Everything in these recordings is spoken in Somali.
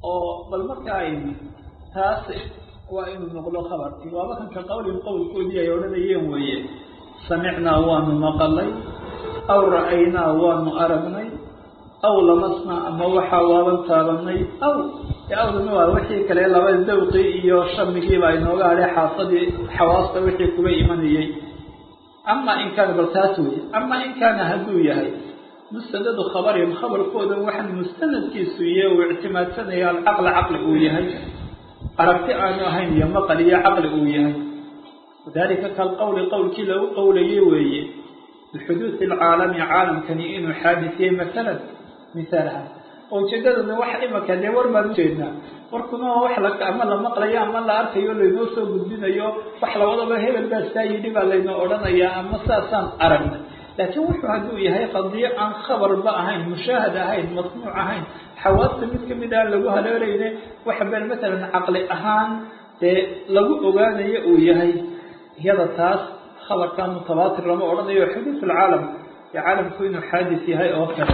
oo bal marka ay taas waa inuu noqdo khabarkii waaba kanka qawlin qowlkoodii ay odhanayeen weeye samicnaa waanu maqalay aw ra'aynaa waanu aragnay aw lamasnaa ama waxaa waaban taabanay aw awdana waa wixii kale labada dawqii iyo shamigiiba inooga hadhay xaasadii xawaasta wixii kuga imanayey ama in kaana bal taas weye ama in kaana hadduu yahay mustanadu khabarihim khabarkooda waxaan mustanadkiisu iyo uu ictimaadsanaya alcaqla caqli uu yahay aragti aanu ahayn iyo maqal iyo caqli uu yahay wadalika kalqowli qowlkii lagu qowlayay weeye bixuduudi alcaalami caalamkani inuu xaadisiyey masalan misaalaha oo ujeedadana waxa imaka dee war baan ujeednaa warkuna wax la ama la maqlayo ama la arkayo laynoo soo gudbinayo wax lawadaba hebel baa saa yidhi baa laynoo odhanayaa ama saasaan aragnay laakiin wuxuu hadduu yahay qadiyo aan khabarba ahayn mushaahad ahayn masnuuc ahayn xawaasta mid kamid aan lagu haleelayne waxa been matalan caqli ahaan dee lagu ogaanayo uu yahay iyada taas khabarkan mutabaatir lama odhanayo xuduud alcaalam ee caalamku inuu xaadis yahay oo kale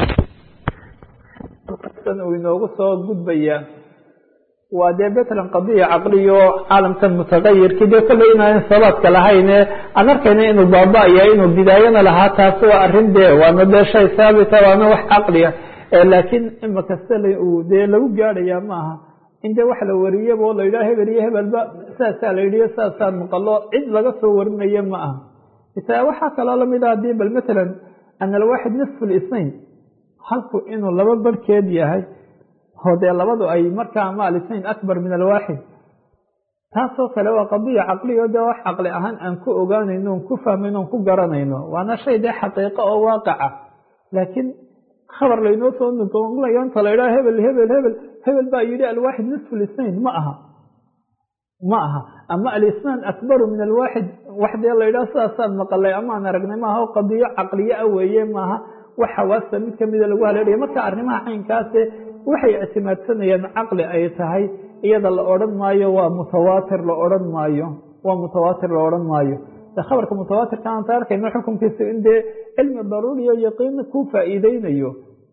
uu inoogu soo gudbaya waa dee betlan qadiya caqliyo caalamkan mutagayirkii dee kolley inaan sabaadka lahayne aan arkayna inuu baaba-ya inuu bidaayana lahaa taasi waa arrin dee waana dee shay saabita waana wax caqliya laakiin imaka sala uu dee lagu gaadhaya maaha in dee wax la wariyaba oo la yidhaha hebel iyo hebelba saasaa la yidhiyo saasaan maqalo cid laga soo warinayo ma aha isa waxaa kaloo lamid ah hadii bal matalan ana alwaaxid nisfu lisnayn halku inuu laba barhkeed yahay oo dee labadu ay markaa ama alisnayn akbar min alwaaxid taasoo kale waa qadiya caqliyo dee wax caqli ahaan aan ku ogaanayno on ku fahmayno on ku garanayno waana shay dee xaqiiqo oo waaqaca laakiin khabar laynoo soo nuqlayo inta la yidhaha hebel hebel hebel hebel baa yidhi alwaaxid nisfu lisnayn ma aha ma aha ama alisnaan akbaru min alwaaxid wax dee la yidhaha sidaasaan maqalay amaan aragnay maaha o qadiyo caqliyo a weeye maaha wax xawaasta mid kamida lagu haleelaya marka arrimaha caynkaase waxay ictimaadsanayaan caqli ay tahay iyada la odhan maayo waa mutawaatir la odhan maayo waa mutawaatir la odhan maayo khabarka mutawaatirka aan ta arkayno xukunkiisa in dee cilmi daruuriyo yaqiin ku faa'iideynayo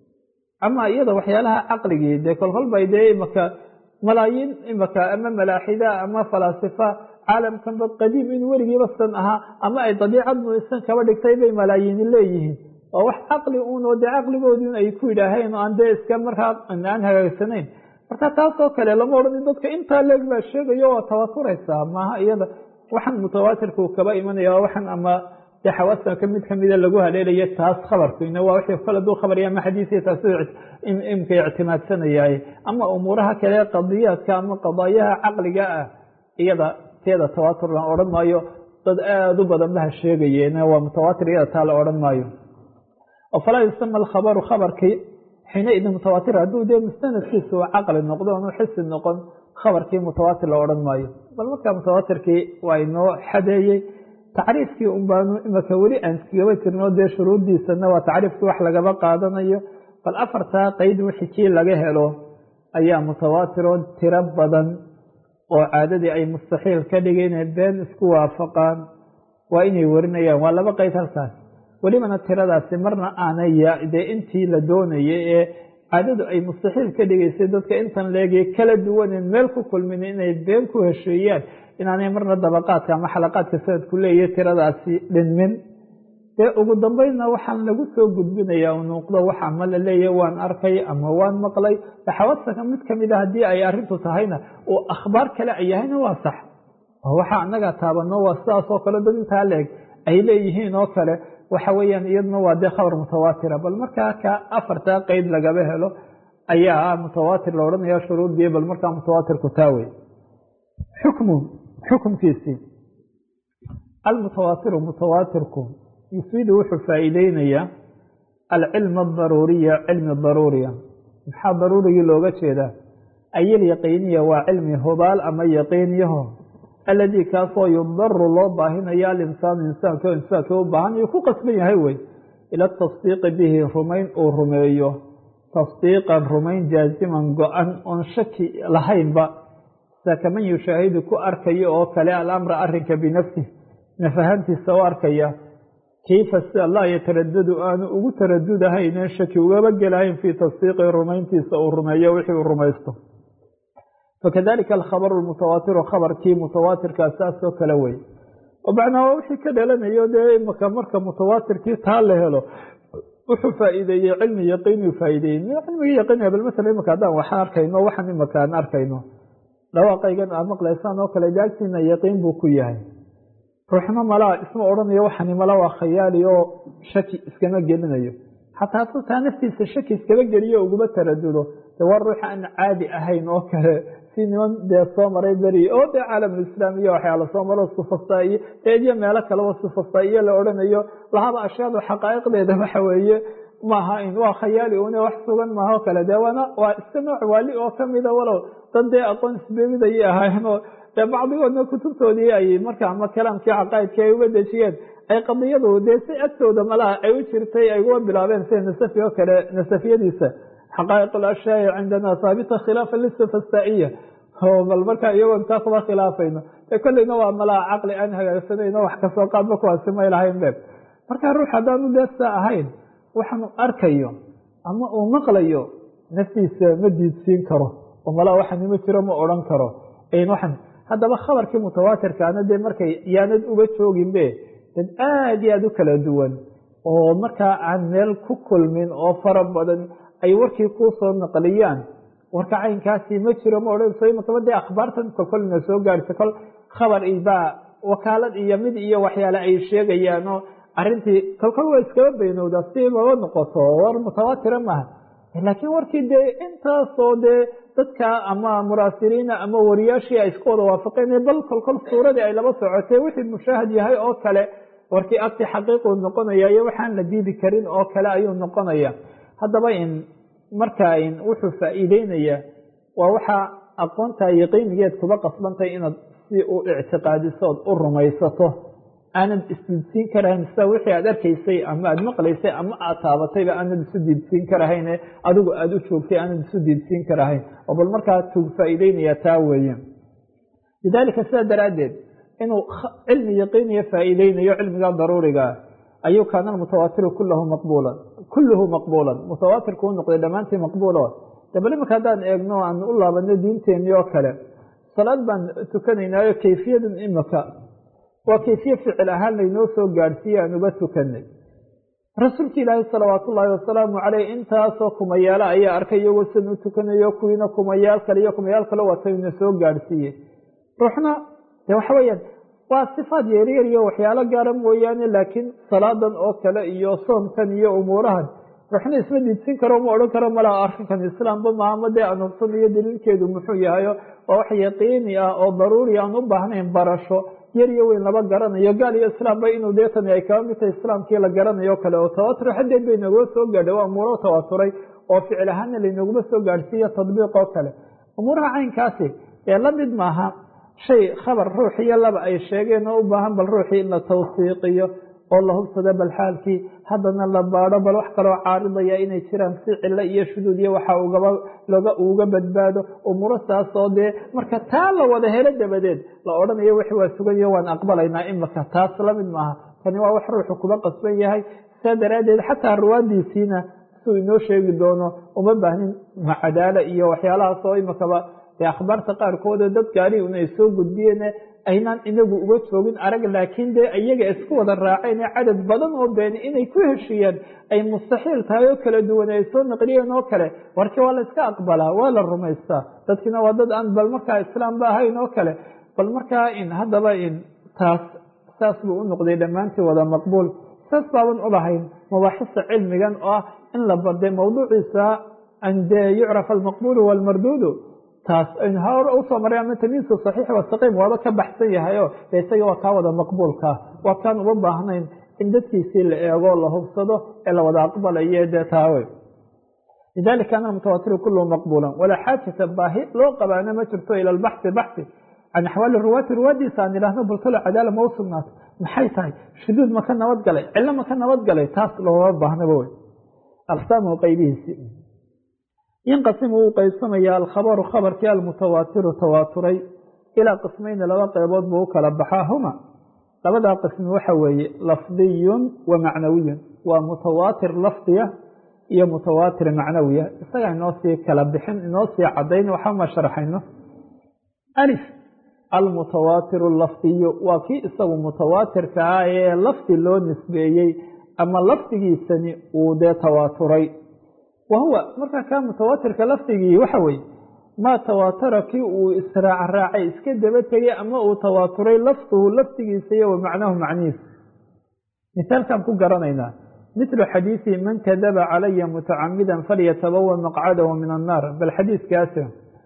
ama iyada waxyaalaha caqligii dee kolkolbay dee imaka malaayiin imaka ama malaaxida ama falaasifa caalamkanba qadiim in weligiiba san ahaa ama ay dabiicad muisan kaba dhigtay bay malaayiini leeyihiin oo wax caqli uunoo dee caqligoodin ay ku yidhaaheen oo aan dee iska markaa aan hagaagsanayn marka taasoo kale lama odhan dadka intaa leeg baa sheegayo waa tawaturaysaa maaha iyada waxaan mutawaatirka uu kaba imanaya waxaan ama dee xawaasta mid kamida lagu haleelaya taas khabarkina waa wixii kale duu khabarya ama xadiisiya taas imka ictimaadsanayay ama umuuraha kale qadiyaadka ama qadaayaha caqliga ah iyada teeda tawaatur la odhan maayo dad aada u badan baha sheegayeen waa mutawaatir iyada taa la odhan maayo falaa yusama alkhabaru khabarkii xiinaidin mutawaatir hadduu dee mustanadkiisa uu caqli noqdo onu xisi noqon khabarkii mutawaatir la odhan maayo bal markaa mutawaatirkii waa inoo xadeeyey tacriifkii un baanu imaka weli aan iskagaba jirno dee shuruuddiisana waa tacriifkii wax lagaba qaadanayo bal afartaa qeyd wixii kii laga helo ayaa mutawaatiroo tiro badan oo caadadii ay mustaxiil ka dhigay inay been isku waafaqaan waa inay warinayaan waa laba qeyd halkaas welibana tiradaasi marna aanay dee intii la doonayay ee caadadu ay mustaxiil ka dhigaysay dadka intan leegay kala duwaneen meel ku kulmin inay been ku hesheeyaan inaanay marna dabaqaadka ama xalaqaadka sanadku leeyahay tiradaasi dhinmin dee ugu dambeynna waxaan lagu soo gudbinaya u nuuqdo wax ama la leeyahay waan arkay ama waan maqlay xawasanka mid kamid a haddii ay arrintu tahayna oo akhbaar kale ay yahayna waa sax waxa anaga taabano waa sidaas oo kale dad intaa leeg ay leeyihiin oo kale waxa weeyaan iyaduna waa dee khabar mutawaatira bal markaa ka afartaa qeyd lagaba helo ayaa mutawaatir la odhanaya shuruudii bal markaa mutawaatirku taawey xukmu xukumkiisii almutawaatiru mutawaatirku yufiidu wuxuu faa'iideynayaa alcilma adaruuriya cilmi daruuriya maxaa daruurigii looga jeedaa ayil yaqiiniya waa cilmi hubaal ama yaqiiniyaho aladii kaasoo yudaru loo baahinayo alinsaanu insaanka insaanka u baahanayo ku qasban yahay wey ila tasdiiqi bihi rumayn uu rumeeyo tasdiiqan rumayn jaaziman go-an oon shaki lahaynba sida kaman yushaahidu ku arkayo oo kale alamra arinka binafsih nafahantiisa u arkaya kayfa sida laa yataradadu aanu ugu taradudahayneen shaki ugaba gelahayn fii tasdiiqi rumayntiisa uu rumeeyo wixii uu rumaysto fakadalika alkhabaru lmutawaatiru khabarkii mutawaatirkaa saasoo kale wey oo macnaa waa wixii ka dhalanayo dee imaka marka mutawaatirkii taa la helo wuxuu faa'iideeyey cilmi yaqiinuu faa'iideeyey cilmigii yaqiiniga bal masala imaka haddaan waxaan arkayno waxaan imaka aan arkayno dhawaaqaygan aad maqlaysaan oo kale de agtiina yaqiin buu ku yahay ruuxna malaa isma odhanayo waxani mala waa khayaali oo shaki iskama gelinayo xataa hadduu taa naftiisa shaki iskama geliyo uguma taradudo de waa ruux aan caadi ahayn oo kale si niman dee soo maray beri oo dee caalamulislaam iyo waxyaala soo maro sufasta iyo eedyo meelo kaleba sufasta iyo la odhanayo lahaba ashyaadu xaqaa'iqdeeda waxa weeye maaha in waa khayaali une wax sugan maaha oo kale dee waana waa iska nooc waali oo kamida walow dad dee aqoon isbeemidayay ahaayeenoo dee bacdigoodna kutubtoodii ay marka ama kalaamkii caqaa'idkii ay uga dejiyeen ay qadiyadu dee si agtooda malaha ay u jirtay ay uga bilaabeen sida nasafi oo kale nasafiyadiisa xaqaa'iq alashyaai cindana haabita khilaafa lisufastaiya bal marka iyagoon taa kuma khilaafayno ee kolleyna waa malaha caqli aan hagaagsanayno wax kasoo qaadba kuwaasi may lahayn be marka ruux haddaanu dee saa ahayn waxaanu arkayo ama uu maqlayo naftiisa ma diidsiin karo oo malaa waxani ma jiro ma odhan karo waxan haddaba khabarkii mutawaatirkaana dee markay yaanad uga jooginbe dad aada iyo aada u kala duwan oo markaa aan meel ku kulmin oo fara badan ay warkii kuu soo naqliyaan warka caynkaasi ma jiro ma odhanayso imakaba dee akhbaartan kolkolna soo gaadhsa kol khabar ibaa wakaalad iyo mid iyo waxyaale ay sheegayaan oo arrintii kolkol waa iskaba baynowdaa si laba noqoto war mutawaatira maaha laakiin warkii dee intaasoo dee dadka ama muraasiriina ama wariyaashii ay isku wada waafaqeen bal kolkol suuradii ay laba socotay wixii mushaahad yahay oo kale warkii agti xaqiiquu noqonaya iyo waxaan la diidi karin oo kale ayuu noqonaya haddaba in markaa in wuxuu faa'iideynaya waa waxaa aqoonta yaqiinigeed kuba qasbantahay inaad si u ictiqaadisood u rumaysato aanad isdiidsiin karahayn sida wixii aad arkaysay ama aad maqlaysay ama aad taabatayba aanad isu diidsiin karahayn adigu aada u joogtay aanad isu diidsiin karahayn oo bal markaa tuu faa'iideynaya taa weeye lidaalika sidaa daraaddeed inuu cilmi yaqiiniya faa'iideynayo cilmiga daruurigaa ayuu kaana mutawaatiru kulahu maqbuulan kulluhu maqbuulan mutawaatirku u noqday dhammaantii maqbuulo de bal imanka haddaan eegno aan u laabano diinteenii oo kale salaad baan tukanaynaayo kayfiyadan imika waa kayfiye ficil ahaan laynoo soo gaadhsiiye aan uga tukanay rasuulka ilaahi salawaatu ullaahi wasalaamu caleyh intaasoo kumayaalo ayaa arkay iyagoo sidan u tukanayo kuwiina kumayaal kale iyo kumayaal kale watayna soo gaadhsiiyey ruuxna de waxa weeyaan waa sifaad yaryar iyo waxyaalo gaara mooyaane laakiin salaadan oo kale iyo soomkan iyo umuurahan ruuxna isma diidsin karo ma odhan karo malaa arrinkan islaamba maama dee aan hubsanayo daliilkeedu muxuu yahayo waa wax yaqiini ah oo daruuri aan u baahnayn barasho yar iyo weyn laba garanayo gaal iyo islaamba inuu deetani ay kaba mid tahay islaamkii la garanayo kale oo tawatur xadeed bay nagula soo gaadhay waa umuuro tawaturay oo ficil ahaana laynaguma soo gaadhsiiyo tadbiiq oo kale umuuraha caynkaasi ee la mid maaha shay khabar ruux iyo laba ay sheegeen oo u baahan bal ruuxii in la tawsiiqiyo oo la hubsado bal xaalkii haddana la baadho bal wax kaloo caaridaya inay jiraan si cilo iyo shuduud iyo waxa ugaba loga uga badbaado umuuro saas oo dee marka taa la wada helo dabadeed la odhanayo wixii waa sugayo waan aqbalaynaa imaka taas lamid maaha tani waa wax ruuxu kuba qasban yahay saa daraaddeed xataa ruwaadiisiina suu inoo sheegi doono uma baahnin macadaalo iyo waxyaalahaas oo imakaba dee akhbaarta qaarkood dad gaari un ay soo gudbiyeen aynaan inagu uga joogin arag laakiin dee iyaga isku wada raaceen cadad badan oo beeni inay ku heshiiyaan ay mustaxiil tahay oo kala duwan ay soo naqliyeen oo kale warkii waa la iska aqbalaa waa la rumaystaa dadkiina waa dad aan bal markaa islaamba ahayn oo kale bal markaa in haddaba in taas saas buu u noqday dhammaantii wada maqbuul saas baaban u lahayn mabaaxista cilmigan oo ah in la barday mawduuciisa an dee yucraf almaqbuulu walmarduudu taas aynu hor usoo maray ama tamiisu saxiix wasaqiim waaba ka baxsan yahay o de isaga waa kaa wada maqbuulkaa waa kaan uma baahnayn in dadkiisii la eego la hubsado ee la wada aqbalayo dee taawe lidalika ana mutawaatiru kulluhu maqbuulan walaa xaajata baahi loo qabaana ma jirto ila albaxthi baxthi can axwaali ruwaati ruwaadiisa aan idhaahno bultalo cadaala ma u sugnaato maxay tahay shuduud maka nabad galay cilo maka nabad galay taas looma baahnaba wey aqsaamuhu qaybihiisi yanqasimu wuu qaybsamaya alkhabaru khabarkii almutawaatiru tawaaturay ilaa qismayni laba qeybood buu u kala baxaa huma labadaa qismi waxa weeye lafdiyun wa macnawiyun waa mutawaatir lafdiya iyo mutawaatir macnawiya isagaa inoo sii kala bixin inoo sii cadayn waxama sharaxayno alif almutawaatiru lafdiyu waa kii isagu mutawaatirka ah ee lafdi loo nisbeeyey ama lafdigiisani uu dee tawaaturay wa huwa markaa kaa mutawaatirka lafdigii waxa weeye maa tawaatara kii uu israacraacay iska daba tegay ama uu tawaaturay lafduhu lafdigiisa iyo wa macnahu macnihiisa misaalkaan ku garanaynaa mithlu xadiisi man kadaba calaya mutacamidan falyatabawa maqcadahu min annaar bal xadiiskaasi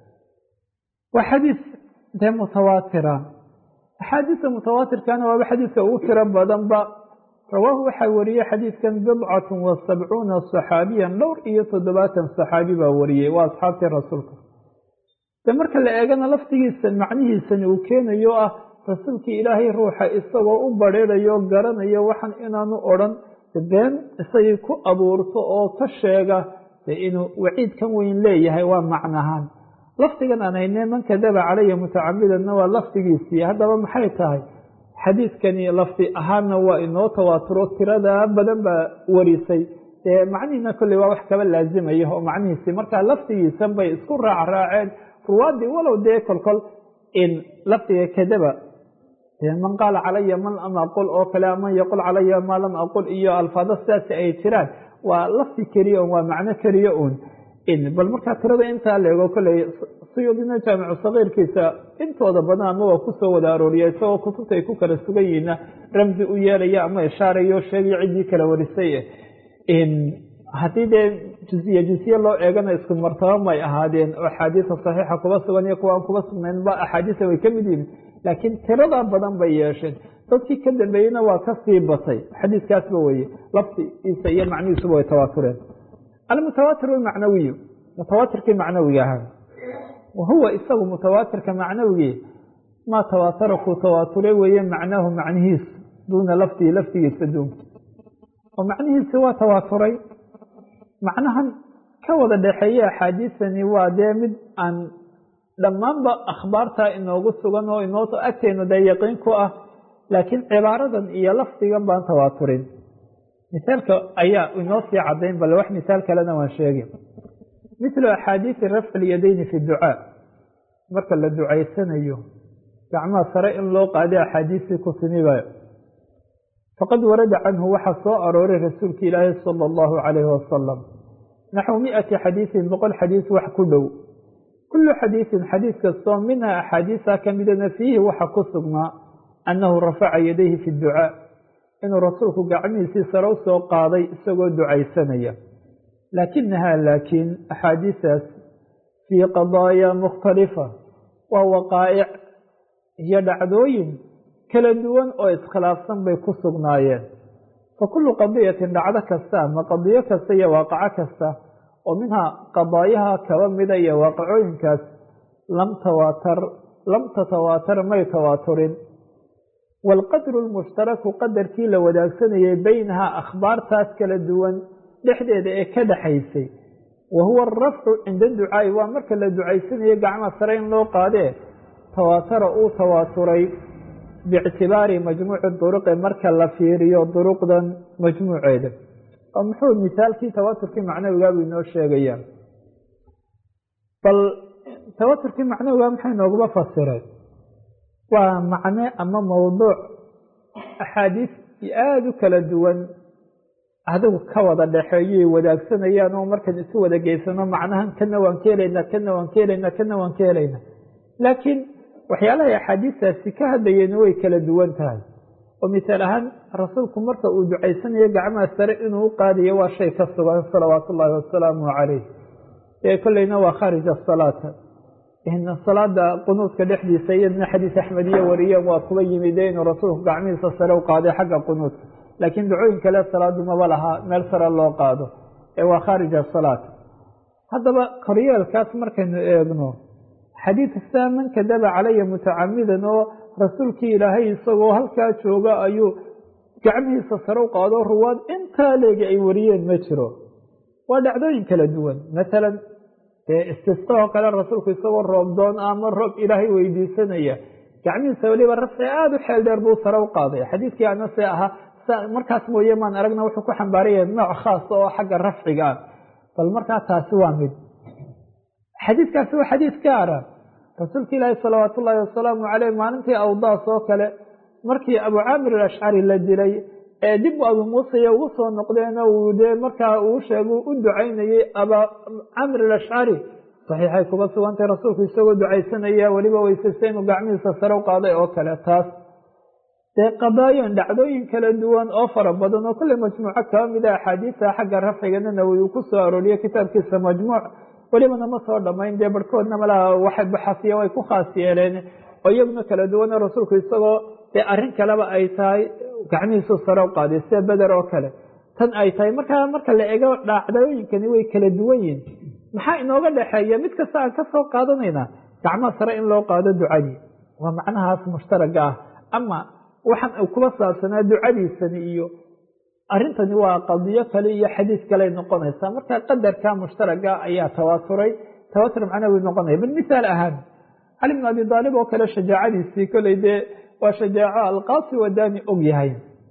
waa xadiis dee mutawaatira axaadiista mutawaatirkana waaba xadiiska ugu tiro badanba rawaahu waxaa wariyey xadiidkan bidcatun wa sabcuuna saxaabiyan dhowr iyo toddobaatan saxaabi baa wariyey waa asxaabtii rasuulka de marka la eegana laftigiisa macnihiisani uu keenayo ah rasuulkii ilaahay ruuxa isagoo u badheerayo garanayo waxan inaanu odhan been isagii ku abuurto oo ka sheega de inuu waciid kan weyn leeyahay waa macnahaan lafdigan aan haynee man kadaba calaya mutacamidanna waa lafdigiisii haddaba maxay tahay xadiidkani lafdi ahaanna waa inoo tawaaturo tirada badan baa warisay dee macnihiina kolley waa wax kaba laazimaya oo macnihiisii markaa lafdigiisan bay isku raacraaceen ruwaadii walow dee kolkol in lafdiga kadaba man qaala calaya man lam aqul oo kale man yaqul calaya maa lam aqul iyo alfaado sidaasi ay jiraan waa lafdi keliya un waa macno keliya un bal markaa tirada intaa leego kolley suyuudina jaamicu sagiirkiisa intooda badan ama waa kusoo wada arooriya isagoo kutubta ay ku kala sugan yihiina ramsi u yeelaya ama ishaarayo sheegaya ciddii kala warisay haddii dee juziye juziye loo eegana isku martaba may ahaadeen oo axaadiisa saxiixa kuba sugan iyo kuwa aan kuba sugnaynba axaadiisa way ka mid yihin laakiin tirada badan bay yeesheen dadkii ka dambeeyeyna waa kasii batay xadiiskaasba weye lafdigiisa iyo macnihiisuba way tawaatureen almutawaatir almacnawiyu mutawaatirkii macnawiga ahaa wahuwa isagu mutawaatirka macnawigii maa tawaatara kuu tawaaturay weeye macnaahu macnihiisu duuna lafdihi lafdigiisa duunka oo macnihiisi waa tawaaturay macnahan ka wada dhexeeye axaadiisani waa dee mid aan dhammaanba akhbaartaa inoogu sugan oo inoo agteenu dee yaqiin ku ah laakiin cibaaradan iyo lafdigan baan tawaaturin misaalka ayaa inoo sii cadayn bale wax misaal kalena waan sheegi mithlu axaadiisi rafci lyadayni fi ducaa marka la ducaysanayo gacmaha sare in loo qaaday axaadiistii ku timiba faqad warada canhu waxaa soo arooray rasuulka ilaahi sala allahu calayhi wasalam naxwu miati xadiisin boqol xadiis wax ku dhow kullu xadiisin xadiis kastoo minhaa axaadiisa ka midana fiihi waxa ku sugnaa annahu rafaca yadayhi fi ducaa inuu rasuulku gacmihiisii sare u soo qaaday isagoo ducaysanaya laakinahaa laakiin axaadiisaas fii qadaaya mukhtalifa waa waqaa'ic iyo dhacdooyin kala duwan oo iskhilaafsan bay ku sugnaayeen fa kullu qadiyatin dhacdo kasta ama qadiyo kasta iyo waaqaco kasta oo minhaa qadaayaha kaba mida iyo waaqicooyinkaas lam tawaatar lam tatawaatar may tawaaturin waalqadru lmushtaraku qadarkii la wadaagsanayay beynahaa akhbaartaas kala duwan dhexdeeda ee ka dhexaysay wa huwa arafcu cinda ducaa'i waa marka la ducaysanayo gacmaha sare in loo qaadee tawaatara uu tawaaturay biictibaari majmuuci duruqi marka la fiiriyo duruqdan majmuuceeda oo muxuu misaalkii tawaaturkii macnawigaabuu inoo sheegayaa bal tawaaturkii macnawigaa maxay nooguma fasireen waa macne ama mawduuc axaadiis aada u kala duwan adigu ka wada dhexeeyoy wadaagsanayaan oo markaan isu wada geysano macnahan kana waan ka helaynaa kana waan ka helaynaa kana waan ka helaynaa laakiin waxyaalahay axaadiistaasi ka hadlayeen way kala duwan tahay oo misaal ahaan rasuulku marka uu ducaysanayo gacmaha sare inuu u qaadayo waa shay ka sugan salawaatu ullaahi wasalaamu calayh ee kolleyna waa khaarij asalaata salaada qunuudka dhexdiisa iyadna xadiis axmediye wariyeen waa kuba yimide inuu rasuulku gacmihiisa sare u qaaday xagga qunuudka laakiin ducooyin kale salaadu maba lahaa meel sare loo qaado ee waa khaarij asalaat haddaba koryeelkaas markaynu eegno xadiidka man kadaba calaya mutacamidan oo rasuulkii ilaahay isagoo halkaa jooga ayuu gacmihiisa sare u qaado ruwaad intaa leegi ay wariyeen ma jiro waa dhacdooyin kala duwan masalan dee istisqaoo kale rasuulku isagoo roob doon ama roob ilaahay weydiisanaya gacmihiisa weliba rafci aada u xeel dheer buu sare u qaaday xadiidkii anase ahaa markaas mooye maan aragna wuxuu ku xambaaraya nooc khaasa oo xagga rafciga ah bal markaa taasi waa mid xadiidkaasi waa xadiid gaara rasuulka ilaahi salawaat ullaahi wasalaamu caleyh maalintii awdaas oo kale markii abu caamir alashcari la dilay ee dib abu muusaya ugu soo noqdeeno uu dee markaa uu sheegu u ducaynayey abaa camr alashcari saxiixay kuba sugantay rasuulku isagoo ducaysanaya weliba weysaysta inuu gacmihiisa sare u qaaday oo kale taas dee qadaayan dhacdooyin kala duwan oo fara badan oo kulle majmuuco kaba mida axaadiisa xagga rafcigana nawowi uu ku soo arooriye kitaabkiisa majmuuc welibana ma soo dhamayn dee barhkoodna malaha waxay baxasiya way ku khaas yeeleen oo iyaguna kala duwana rasuulku isagoo dee arrin kaleba ay tahay gacmihiisu sare u qaaday sida beder oo kale tan ay tahay markaa marka la ego dhacdooyinkani way kala duwan yihin maxaa inooga dhexeeya mid kasta aan ka soo qaadanaynaa gacmaha sare in loo qaado ducadii waa macnahaas mushtaraga ah ama waxaan u kuba saabsanaa ducadiisani iyo arrintani waa qadiyo kale iyo xadiis kale noqonaysaa marka qadarka mushtaraga ayaa tawaaturay tawaatur macnawi noqonaya bal mithaal ahaan cali bn abi aalib oo kale shajaacadiisii koley dee waa shajaaco alqaasi wadani og yahay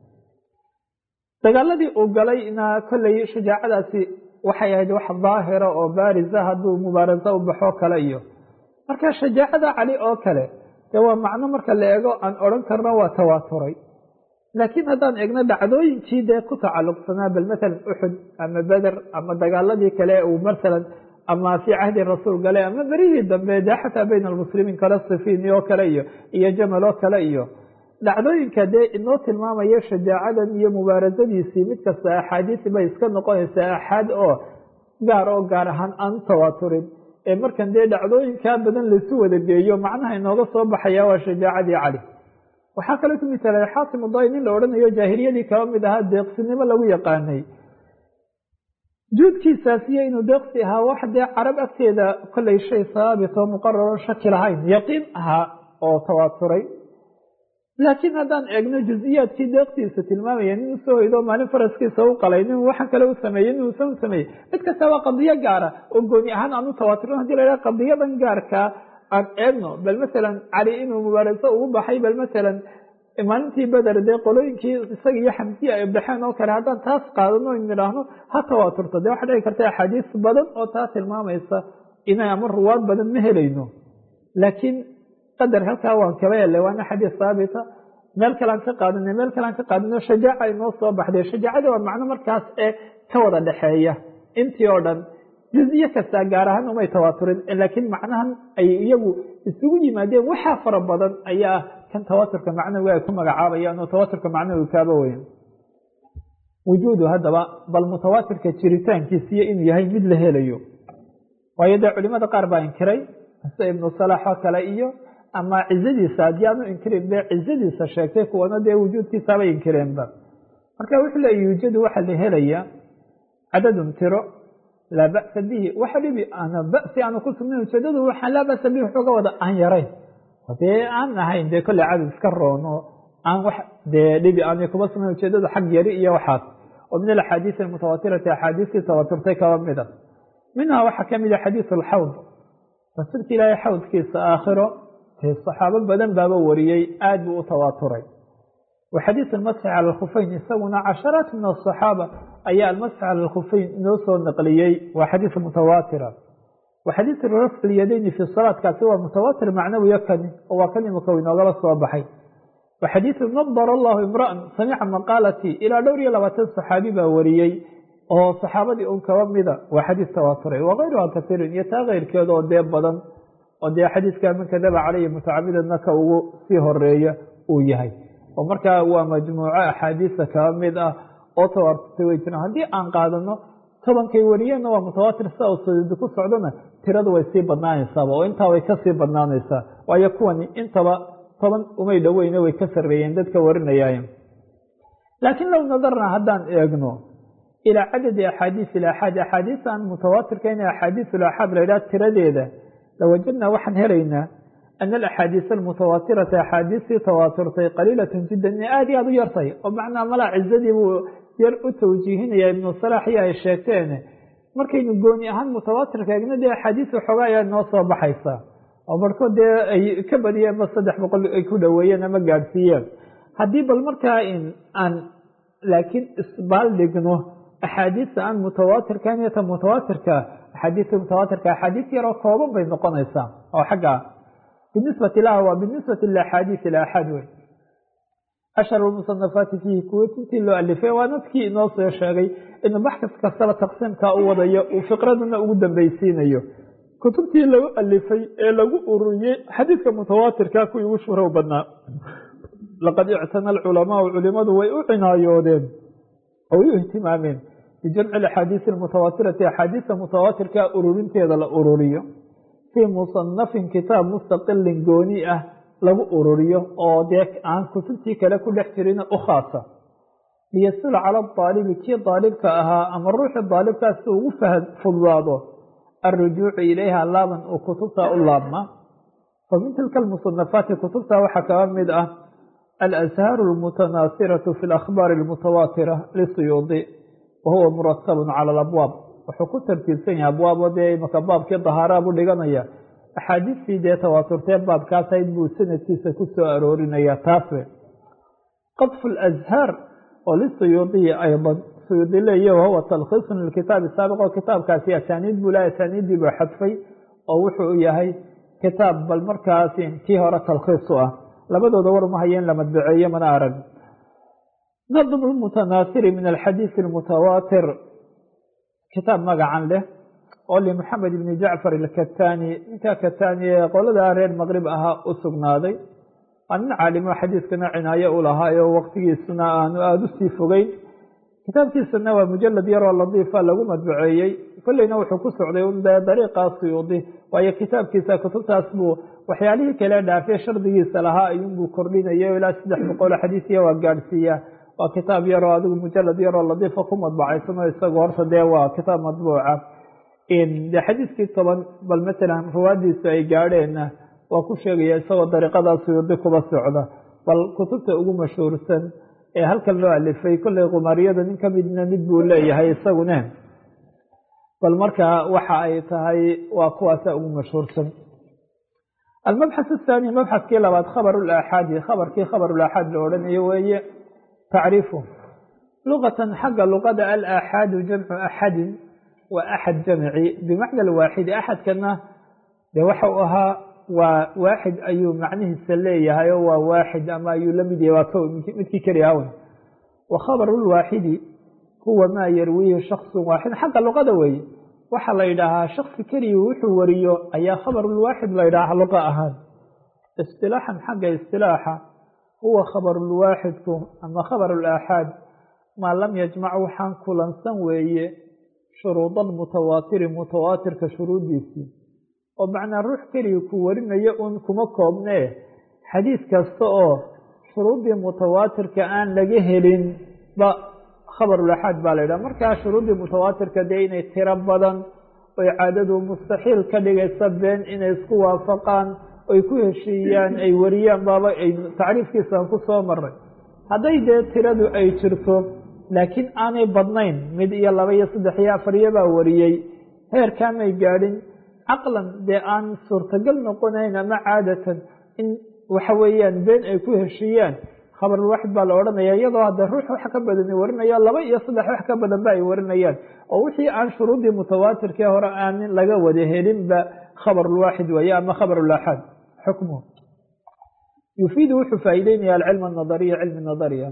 dagaaladii uu galayna kolley shajaacadaasi waxay ahayd wax daahira oo baarisa hadduu mubaarasa u baxo kale iyo marka shajaacada cali oo kale dee waa macno marka la eego aan odhan karno waa tawaaturay laakiin haddaan eegno dhacdooyinkii dee ku tacalluqsanaa bal masalan uxud ama beder ama dagaaladii kale uu masalan ama fii cahdi rasuul galay ama berihii dambe dee xataa bayna almuslimiin kale sifiini oo kale iyo iyo jamal oo kale iyo dhacdooyinka dee inoo tilmaamaya shajaacadan iyo mubaarasadiisii mid kasta axaadiis bay iska noqonaysaa axaad oo gaar oo gaar ahaan aan u tawaaturin ee markan dee dhacdooyinkaa badan laisu wada geeyo macnaha inooga soo baxaya waa shajaacadii cali waxaa kaloo ku misalay xaakim uday nin la odhanayo jaahiliyadii kaba mid ahaa deeqsinimo lagu yaqaanay juudkiisaasiyo inuu deeqsi ahaa wax dee carab agteeda kollay shay saabit oo muqararon shaki lahayn yaqiin ahaa oo tawaaturay laakiin haddaan eegno juziyaadkii deeqtiisa tilmaamaya nin usoo hoydo maalin faraskiisa u qalay nin waxaan kale u sameeyey nin uusan u sameeyey mid kasta waa qadiyo gaara oo gooni ahaan aan u tawaaturin hadii la yhaha qadiyadan gaarkaa aan eegno bal masalan cali inuu mubaaraso ugu baxay bal masalan maalintii beder dee qolooyinkii isaga iyo xamsiya ay baxeen oo kale haddaan taas qaadano nidhaahno ha tawaaturto dee waxaa dhici karta axaadiis badan oo taa tilmaamaysa inay ama ruwaad badan ma helayno laakiin qadar halkaa waan kaba helay waana xadiis haabita meel kalean ka qaadana meel kalean ka qaadano shajaaca inoo soo baxday shajaacada waa macno markaas ee ka wada dhexeeya intii oo dhan juziye kastaa gaar ahaan umay tawaaturin laakiin macnahan ay iyagu isugu yimaadeen waxaa fara badan ayaa kan tawaaturka macnawiga ay ku magacaabayaan oo tawaaturka macnawiga kaaba weyn wujuudu haddaba bal mutawaatirka jiritaankiisiyo inuu yahay mid la helayo waayo dee culimada qaar baa inkiray sida ibnu salax oo kale iyo ama cizadiisa haddii aanu inkirin be cizadiisa sheegtay kuwana dee wujuudkiisaabay inkireenba marka wuxuu leeya yuujadu waxaa la helaya cadadun tiro laa ba'sa bihi waxa dhibi ana ba'si aanu ku sugnayn ujeedadu waxaan laa ba'sa bihi waxooga wada aan yarayn dee aan ahayn dee kolley cadad iska roono aan wax dee dhibi aanay kuba sugnayn ujeedadu xag yari iyo waxaas oo min alaxaadiis almutawaatirati axaadiistii tawaturtay kaba mida minhaa waxaa ka mida xadiis alxawd rasuulka ilaahay xawdkiisa aakhiro dee saxaabo badan baaba wariyey aad buu u tawaaturay wa xadiis almasxi cala alkhufeyn isaguna casharaat min asaxaaba ayaa almasxi cala alkhufeyn inoo soo naqliyey waa xadiis mutawaatira wa xadiis rafci lyadayni fi salaadkaasi waa mutawaatir macnawiyo kani oo waa kan imika inoogala soo baxay wa xadiisu nadar allahu imra'an samica maqaalatii ilaa dhowr iyo labaatan saxaabi baa wariyey oo saxaabadii un kaba mida waa xadiis tawaaturay wakayruha kasiirin iyo taa keyrkeeda oo dee badan oo dee xadiiska man kadaba caleyhi mutacamidanna ka ugu sii horeeya uu yahay oo markaa waa majmuuco axaadiisa kaba mid ah oo tawaaturtay way jiraan haddii aan qaadano tobankay wariyeenna waa mutawaatir sida uu sadiidi ku socdona tiradu way sii badnaanaysaaba oo intaa way kasii badnaanaysaa waayo kuwani intaba toban umay dhoweyne way ka sarreeyeen dadka warinayaaye laakiin low nadarna haddaan eegno ilaa cadadi axaadiis ilaxaad axaadiis aan mutawaatirka ina axaadiis ilaxaad la yidhaha tiradeeda lawajadnaa waxaan helaynaa ana alaxaadiis almutawaatirata axaadiistii tawaaturtay qaliilatun jiddan inay aada iyo aada u yartay oo macnaa malaa cizadii buu yar u tawjiihinaya ibnu salaax iyo ay sheegteen markaynu gooni ahaan mutawaatirka eegna dee axaadiis waxoogaa ayaa noo soo baxaysa oo barhkood dee ay ka badiyeenba saddex boqol ay ku dhoweeyeen ama gaadhsiiyeen haddii bal markaa in aan laakiin isbaal dhigno axaadiista aan mutawaatirkan iyo ta mutawaatirka axaadiista mutawaatirka axaadiis yaroo kooban bay noqonaysaa oo xagga binisbati laha waa binisbati liaxaadiis ilaxaad wey ashhar musanafaati fiihi kuwa intii loo alifay waa dadkii inoo soo sheegay inuu baxkas kastaba taqsiimkaa u wadayo uu fiqradana ugu dambeysiinayo kutubtii lagu alifay ee lagu ururiyey xadiidka mutawaatirka kuwii ugu shuhrow badnaa laqad ictana alculamaau culimadu way u cinaayoodeen oo way u ihtimaameen bijamci axaadiisi almutawaatirati axaadiista mutawaatirka ururinteeda la ururiyo fii musanafin kitaab mustaqilin gooni ah lagu ururiyo oo dee aan kutubtii kale ku dhex jirin u khaasa liyasula cala aalibi kii daalibka ahaa ama ruuxii daalibkaas si ugu fududaado alrujuucu ilayha laaban uu kutubta u laabma fa min tilka almusanafaati kutubta waxaa kaba mid ah alashaaru almutanaasiratu fi alakhbaari almutawaatira lisuyuudi wa huwa muratabun cala alabwaab wuxuu ku tartiibsan yahay abwaabo dee imaka baabkii dahaaraabu dhiganaya axaadiistii dee tawaaturtee baabkaasayd buu sanadkiisa ku soo aroorinaya taas we qadfu alazhaar oo lisuyuudiyi aydan suyuudi leeya wahuwa talkhiisun lilkitaabi saabiq oo kitaabkaasi asaaniid buu laha asaaniiddii buu xadfay oo wuxuu yahay kitaab bal markaasi kii hore talkhiis u ah labadooda war ma hayeen la madbaceeye mana arag nadm lmutanaasiri min alxadiisi almutawaatir kitaab magacan leh oo limaxamed ibni jacfar alkatani ninkaa katani ee qolada reer maqrib ahaa u sugnaaday waa nin caalimo xadiiskana cinaayo u lahaayo waqtigiisuna aanu aada usii fogeyn kitaabkiisana waa mujalad yaroo ladiifa lagu madbaceeyey kolleyna wuxuu ku socday un dee dariiqaa suyuudi waayo kitaabkiisa kutubtaas buu waxyaalihii kale dhaafee shardigiisa lahaa ayuunbuu kordhinaya ilaa saddex boqol xadiisiya waa gaadhsiiya waa kitaab yaroo adigu mujalad yaroo ladiifa ku madbacaysanoo isagu horta dee waa kitaab madbuuca de xadiiskii toban bal matalan ruwaadiisu ay gaadheenna waa ku sheegaya isagoo dariiqadaa suyuudi kuba socda bal kutubta ugu mashhuursan ee halkan loo alifay kolley qumaariyada nin kamidna mid buu leeyahay isagune bal marka waxa ay tahay waa kuwaasa ugu mashhuursan almabxath athani mabxaskii labaad khabar laaxaadi khabarkii khabarulaaxaad la odhanayo weeye tacriifu luqatan xagga luqada alaaxaadu jamcu axadin waa axad jamci bimacna alwaaxidi axadkana dee waxa u ahaa waa waaxid ayuu macnihiisa leeyahay oo waa waaxid ama ayuu la mid yahay waa ko midkii keli ahawn wa khabaru lwaaxidi huwa maa yarwiihi shaksun waaxid xagga luqada weeye waxaa la yidhaahaa shaksi keliya wuxuu wariyo ayaa khabarulwaaxid la yidhaaha luqa ahaan istilaaxan xagga istilaaxa huwa khabarulwaaxidku ama khabarulaaxaad maa lam yajmac waxaan kulansan weeye shuruudan mutawaatiri mutawaatirka shuruuddiisii oo macnaa ruux keliya ku warinayo un kuma koobnee xadiis kasta oo shuruuddii mutawaatirka aan laga helin ba khabarulaxaad baa la yidhaha markaa shuruuddii mutawaatirka dee inay tiro badan oy caadadu mustaxiil ka dhigaysa been inay isku waafaqaan oy ku heshiiyaan ay wariyaan baaba ay tacriifkiisaan ku soo maray hadday dee tiradu ay jirto laakiin aanay badnayn mid iyo laba iyo saddex iyo afar iyo baa wariyey heerkaamay gaadhin caqlan dee aan suurtagal noqonayn ama caadatan in waxa weeyaan been ay ku heshiiyaan khabarulwaaxid baa la odhanaya iyadoo hadda ruux wax ka badani warinaya laba iyo saddex wax ka badan ba ay warinayaan oo wixii aan shuruuddii mutawaatirkee hore aan laga wada helinba khabarulwaaxid weeye ama khabarulaaxaad xukmuhu yufiidu wuxuu faa'iideynaya alcilm anadariya cilmi nadariya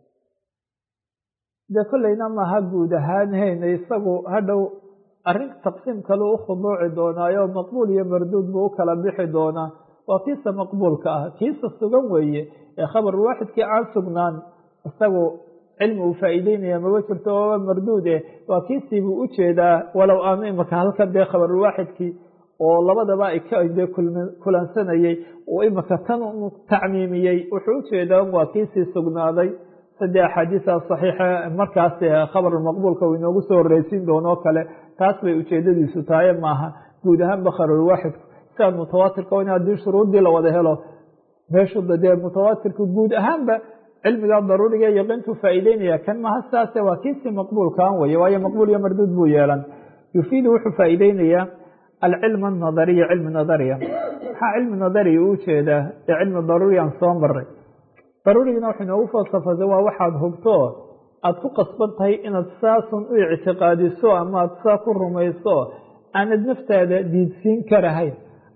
dee kolleyna maaha guud ahaan hayna isagu hadhow arrin taqsiim kale u khuduuci doonaayo maqbuul iyo marduud buu u kala bixi doonaa waa kiisa maqbuulka ah kiisa sugan weeye ee khabarulwaaxidkii aan sugnaan isagu cilmi uu faa'iideynaya maba jirto ooba marduud eh waa kiisii buu u jeedaa walow aanu imaka halkan dee khabarulwaaxidkii oo labadaba ay kade kulansanayey uu imaka tan tacmiimiyey wuxuu u jeedaa waa kiisii sugnaaday saddex axaadiisa saxiixa markaas khabarulmaqbuulka uu inoogu soo horreysiin doonoo kale taas bay ujeedadiisu tahay maaha guud ahaanba khabarulwaaxidku siaan mutawaatirka in haddii shuruuddii la wada helo meeshu dee mutawaatirka guud ahaanba cilmiga daruuriga yaqiintuu faa'iideynaya kan maha sidaase waa kiisii maqbuulkaan weye waayo maqbuul iyo marduud buu yeelan yufiidu wuxuu faa'iideynayaa alcilm anadariya cilmi nadariya maxaa cilmi nadariya u jeedaa ee cilmi daruuriyan soo maray daruurigina wuxuu inoogu falsafada waa waxaad hubto aada ku qasban tahay inaad saasun u ictiqaadiso ama aad saa ku rumayso aanad naftaada diidsiin karahayn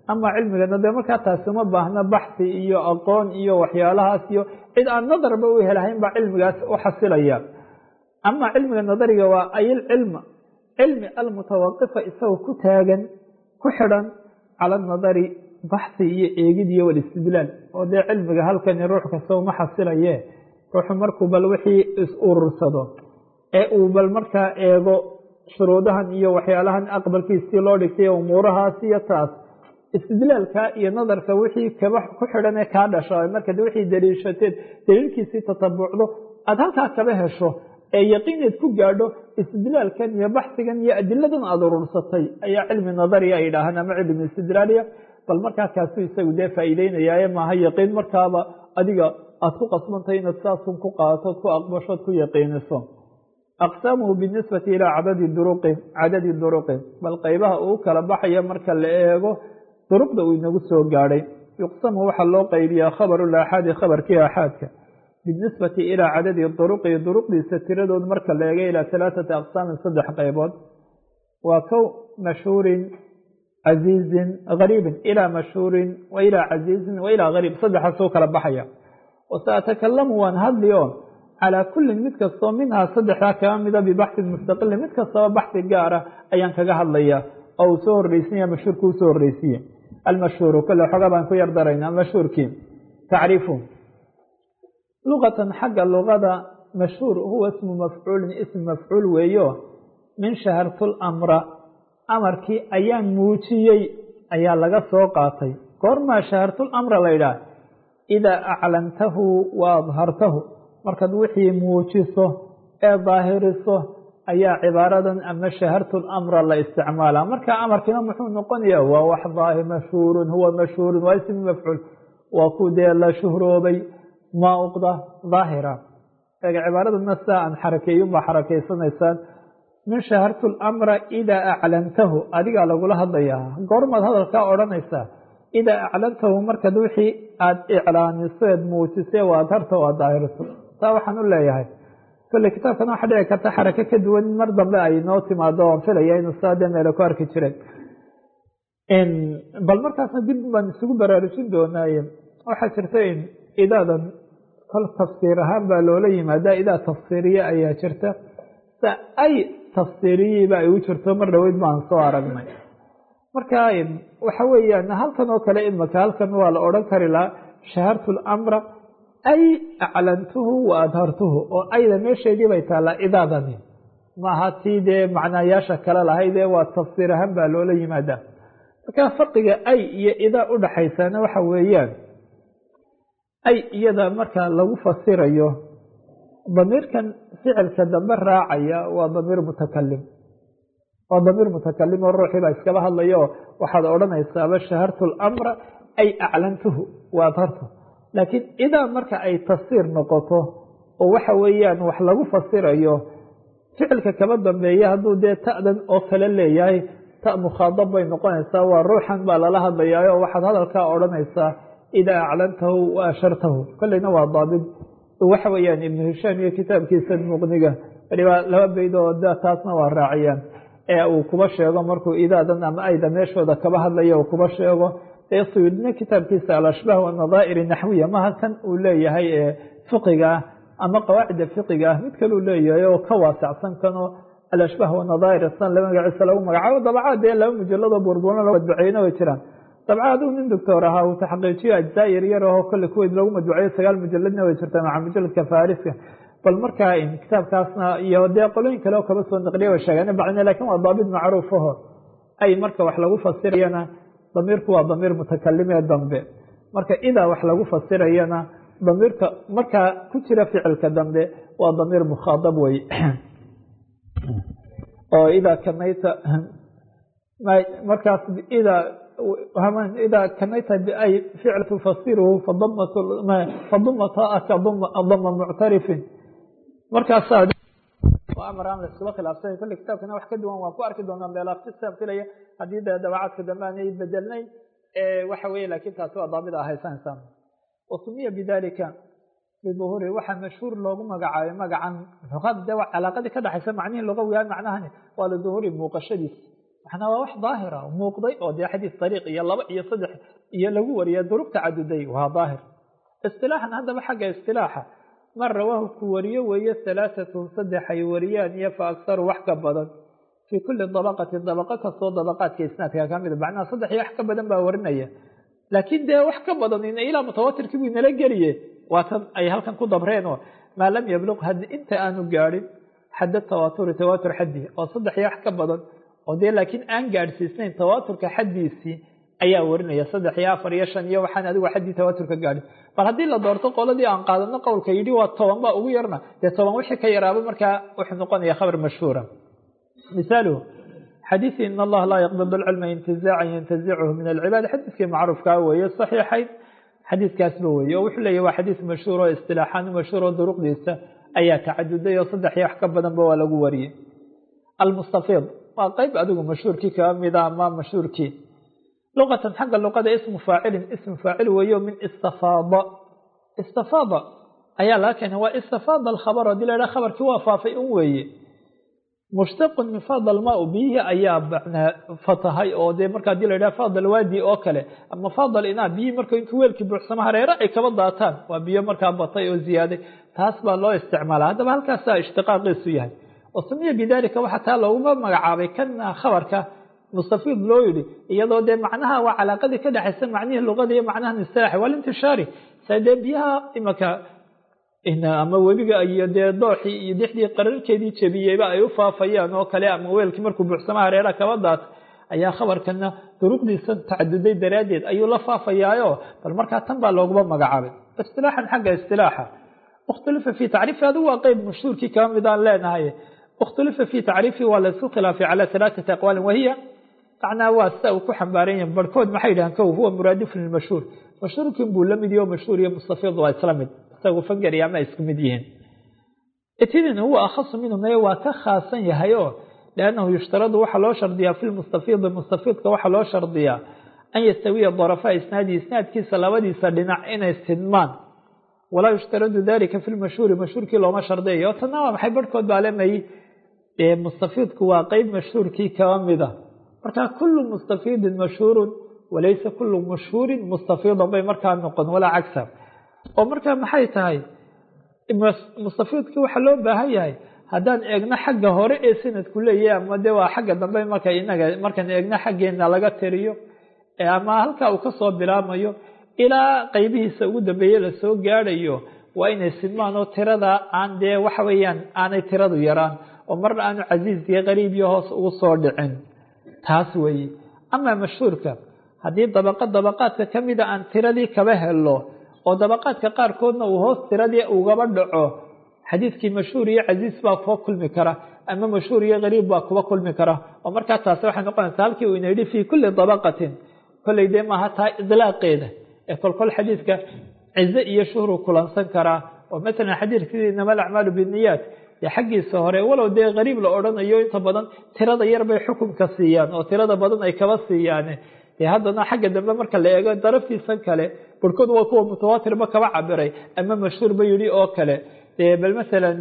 ama cilmigana dee markaa taasi uma baahna baxsi iyo aqoon iyo waxyaalahaas iyo cid aan nadarba u helahayn baa cilmigaas u xasilaya ama cilmiga nadariga waa ayilcilma cilmi almutawaqifa isagoo ku taagan ku xidhan cala anadari baxsi iyo eegid iyo walistidlaal oo dee cilmiga halkani ruux kasta uma xasilaye ruuxu markuu bal wixii is urursado ee uu bal markaa eego shuruudahan iyo waxyaalahan aqbalkiisii loo dhigtay umuurahaas iyo taas istidlaalka iyo nadarka wixii kaba ku xidhan ee kaa dhasha markaad wixii daliishateed daliilkiisii tatabucdo aada halkaa kaba hesho ee yaqiineed ku gaadho istidlaalkan iyo baxsigan iyo adiladan aada urursatay ayaa cilmi nadariya ay yidhaahaan ama cilmi istidlaaliya bal markaa kaasuu isagu dee faa'iideynayaaye maaha yaqiin markaaba adiga aada ku qasbantahay inaad saasun ku qaatood ku aqbashood ku yaqiiniso aqsaamuhu binisbati ilaa cadadi duruqi cadadi duruqi bal qeybaha uu kala baxaya marka la eego duruqda uu inagu soo gaadhay yuqsamu waxaa loo qeybiyaa khabaru laaxaadi khabarkii aaxaadka binisbati ilaa cadadi duruqi duruqdiisa tiradood marka la eego ilaa halaaثati aqsaamin saddex qeybood waa kow mashhuurin casiizin gariibin ilaa mashhuurin wa ilaa casiizin wa ilaa gariib saddexaasuu kala baxaya wasatakalamu waan hadli o calaa kullin mid kastoo minhaa saddexdaa kaga mida bibaxsin mustaqilin mid kastaba baxsi gaara ayaan kaga hadlaya oo uu soo horreysinya mashhuurka usoo horreysiye almashhuuru kole xoga baan ku yar darayna mashhuurkii tacriifu luqatan xagga luqada mashhuur huwa ismu mafcuulin ism mafcuul weeyo min shahartul amra amarkii ayaan muujiyey ayaa laga soo qaatay goormaa shahartul amra la yidhaah idaa aclantahu wa adhartahu markaad wixii muujiso ee daahiriso ayaa cibaaradan ama shahartul amra la isticmaala marka amarkiina muxuu noqonaya waa wax daahir mashhuurun huwa mashhuurun waa ismi mafcuul waa ku dee la shuhroobay mauqda daahira eega cibaaradana sidaa aan xarakeeyun baa xarakeysanaysaan min shahartu lamra idaa aclantahu adigaa lagula hadlayaa goormaad hadalkaa odhanaysaa idaa aclantahu markaad wixii aada iclaaniso eed muujisay waa adharta o aad daahiriso taa waxaan u leeyahay kolley kitaabkan waxaa dhici karta xarake ka duwan mar dambe ay noo timaado oon filaya inuu saa dee meele ku arki jiray bal markaasna dib baan isugu baraarujin doonaaye waxaa jirta in idaadan kol tafsiir ahaan baa loola yimaadaa idaa tafsiiriye ayaa jirta sa ay tafsiiriyiiba ay u jirto mar dhaweyd baan soo aragnay marka waxa weeyaan halkan oo kale imaka halkan waa la odhan kari lahaa shahartu lamra ay aclantuhu wa adhartuhu oo ayda meesheedii bay taallaa idaadani maaha tii dee macnaayaasha kale lahaydee waa tafsiir ahaan baa loola yimaadaa marka farqiga ay iyo idaa udhaxaysaana waxa weeyaan ay iyada marka lagu fasirayo damiirkan ficilka dambe raacaya waa damiir mutakalim waa damiir mutakalim oo ruuxii baa iskaba hadlayo waxaad odhanaysaaba shahartu lamra ay aclantuhu wa adhartuhu laakiin idaa marka ay tafsiir noqoto oo waxa weeyaan wax lagu fasirayo ficilka kaba dambeeya hadduu dee ta'dan oo kale leeyahay ta mukhaadab bay noqonaysaa waa ruuxan baa lala hadlayaa oo waxaad hadalkaa odhanaysaa idaa aclantahu wa ashartahu kolleyna waa daabid waxa weeyaan ibnu hishaam iyo kitaabkiisa muqniga waliba laba beyd oo taasna waa raaciyaan ee uu kuba sheego markuu idaadan ama ayda meeshooda kaba hadlaya uu kuba sheego dee suyuudna kitaabkiisa alashbaah wanadaa'ir naxwiya maha kan uu leeyahay ee fiqiga ah ama qawaacida fiqiga ah mid kaleu leeyahay oo ka waasacsan kanoo alashbaah wanadaa'ir san la magaciisa lagu magacaabo dabcaad dee laba mujaladoo burbuurna loo madbuceyna way jiraan dabca aduu nin doctor ahaa uu taxqiijiyo ajzaa yar yar aho kolle kuweyd lagu madbuceeyo sagaal mujaladna way jirtaa maca mujaladka fariska bal markaa kitaabkaasna iyo dee qolooyin kale oo kaba soo naqliya way sheegeen bacdina lakin waa daabit macruuf aho ay marka wax lagu fasirayana damiirku waa damiir mutakalim ee dambe marka idaa wax lagu fasirayana damiirka markaa ku jira ficilka dambe waa damiir mukhaadab wey oo idaa kanayta markaas idaa idaa kanayta biay ficl tufasiruhu fadumata dama muctarifin markaasaa amar aan la iskula khilaafsana kolle kitaabkana wax ka duwan waan ku arki doonaa beelaaftisaan filaya haddii dee dabacaadka dambe aanay bedelnayn waxa weye lakin taasi waa daabida haysanaysaa wasumiya bidalika biduhuuri waxaa mashhuur loogu magacaabay magacan luqada de calaaqadii ka dhexaysa macnihii lugawiga macnahani waa liduhuuri muuqashadiis maxnaa waa wax daahira muuqday oo dee xadiis dariiq iyo laba iyo saddex iyo lagu wariya duruq tacaduday waa daahir istilaaxan haddaba xagga istilaaxa man rawaahu ku wariyo weeye halaatatun saddex ay wariyaan iyo fa aksaru wax ka badan fii kulli dabaqatin dabaqo kastoo dabaqaadka isnaadka ka mida macnaha saddex iyo wax ka badan baa warinaya laakiin dee wax ka badan ilaa mutawatirkii buu inala geliye waa tan ay halkan ku dabreenoo maa lam yabluq had inta aanu gaadhin xadda tawaaturi tawaatur xaddi oo saddex iyo wax ka badan oo dee laakiin aan gaadhsiisnayn tawaaturka xaddiisii ayaa warinaya saddex iyo afar iyo shan iyo waxaan adigu xaddii tawaaturka gaadhin bal haddii la doorto qoladii aan qaadano qowlka yidhi waa toban baa ugu yarna dee toban wixii ka yaraaba markaa wuxuu noqonaya khabar mashhuura misaaluhu xadiisi in allaha laa yaqbid alcilma intizaacan yantazichu min alcibaad xadiiskii macruufkaa weeye saxiixayn xadiiskaasba weeye oo wuxuu leeyahy waa xadiis mashhuur oo istilaaxaan mashhuur oo duruqdiisa ayaa tacaduday oo saddex iyo wax ka badanba waa lagu wariyey almustafiid waa qeyb adigu mashhuurkii kaga mida ama mashhuurkii luqatan xagga luqada ismu faacilin ismu faacil weeyo min istafaada istafaada ayaa laga keenay waa istafaada alkhabar hadii la idhaha khabarkii waa faafay un weeye mushtaqun min faada almaa biyihii ayaa macnaa fatahay oo dee marka hadii la yidhaha faada alwaadi oo kale ama faada alinaa biyihii marka intuu weelkii buuxsamo hareere ay kaba daataan waa biyo markaa batay oo ziyaaday taas baa loo isticmaala haddaba halkaasaa ishtiqaaqiisu yahay oo sumiya bidalika waxaa taa looguma magacaabay kana khabarka mustafiid loo yidhi iyadoo dee macnaha waa calaaqadii ka dhexaysa macnihii luqada iyo macnahan istilaaxi walintishaari sa dee biyaha imaka ama webiga iyo dee dooxii iyo dixdii qararkeedii jebiyeyba ay u faafayaan oo kale ama weelkii markuu buuxsama hareera kaba daat ayaa khabarkana duruqdiisa tacaduday daraaddeed ayuu la faafayaayo bal markaa tan baa looguma magacaabay istilaaxan xagga istilaaxa ikhtulifa fi tacriifi adigu waa qeyb mashhuurkii kaba midaan leenahay ikhtulifa fi tacriifi waa laysku khilaafay calaa halaaثati aqwaalin wahiya macnaa waa sida uu ku xambaaran yahay barhkood maxay yidhahaan kow huwa muraadifun lilmashhuur mashhuurkin buu la mid yaho mashhuur iyo mustafiid waa isla mid isagu fangari ama isku mid yihiin itidin huwa akhasu minhu maye waa ka khaasan yahay oo liannahu yushtaradu waxaa loo shardiyaa fi lmustafiidi mustafiidka waxaa loo shardiyaa an yastawiya darafaa isnaadi isnaadkiisa labadiisa dhinac inay sidmaan walaa yushtaradu dalika fi lmashhuuri mashhuurkii looma shardiyayo tanna waa maxay barhkood baa lemay mustafiidku waa qeyb mashhuurkii kaba mida marka kulu mustafiidin mashhuurun walaysa kulu mashhuurin mustafiidan bay markaa noqon walaa cagsa oo markaa maxay tahay mustafiidkii waxaa loo baahan yahay haddaan eegno xagga hore ee sanadku leeyahay ama de waa xagga dambe marka inaga markaan eegno xaggeena laga tiriyo ama halkaa uu kasoo bilaamayo ilaa qeybihiisa ugu dambeeye lasoo gaadhayo waa inay sidmaan oo tirada aan dee waxa weeyaan aanay tiradu yaraan oo marna aanu casiiz iyo qariib iyo hoos ugu soo dhicin taas weeye amaa mashhuurka haddii dabaqo dabaqaadka ka mida aan tiradii kaba helo oo dabaqaadka qaarkoodna uu hoos tiradii ugaba dhaco xadiidkii mashhuur iyo casiis baa kuwa kulmi kara ama mashhuur iyo qariib baa kuwa kulmi kara oo markaa taasi waxay noqonaysaa halkii uu ina yidhi fii kulli dabaqatin kolley dee maaha taa idlaaqeeda ee kolkol xadiidka cize iyo shuhruu kulansan karaa oo masalan xadiidkii inama alacmaalu binniyaat dee xaggiisa hore walow dee qariib la odhanayo inta badan tirada yar bay xukunka siiyaan oo tirada badan ay kaba siiyaan dee haddana xagga dambe marka la eego daraftiisan kale barhkood waa kuwa mutawaatirba kaba cabiray ama mashhuurba yidhi oo kale dee bal masalan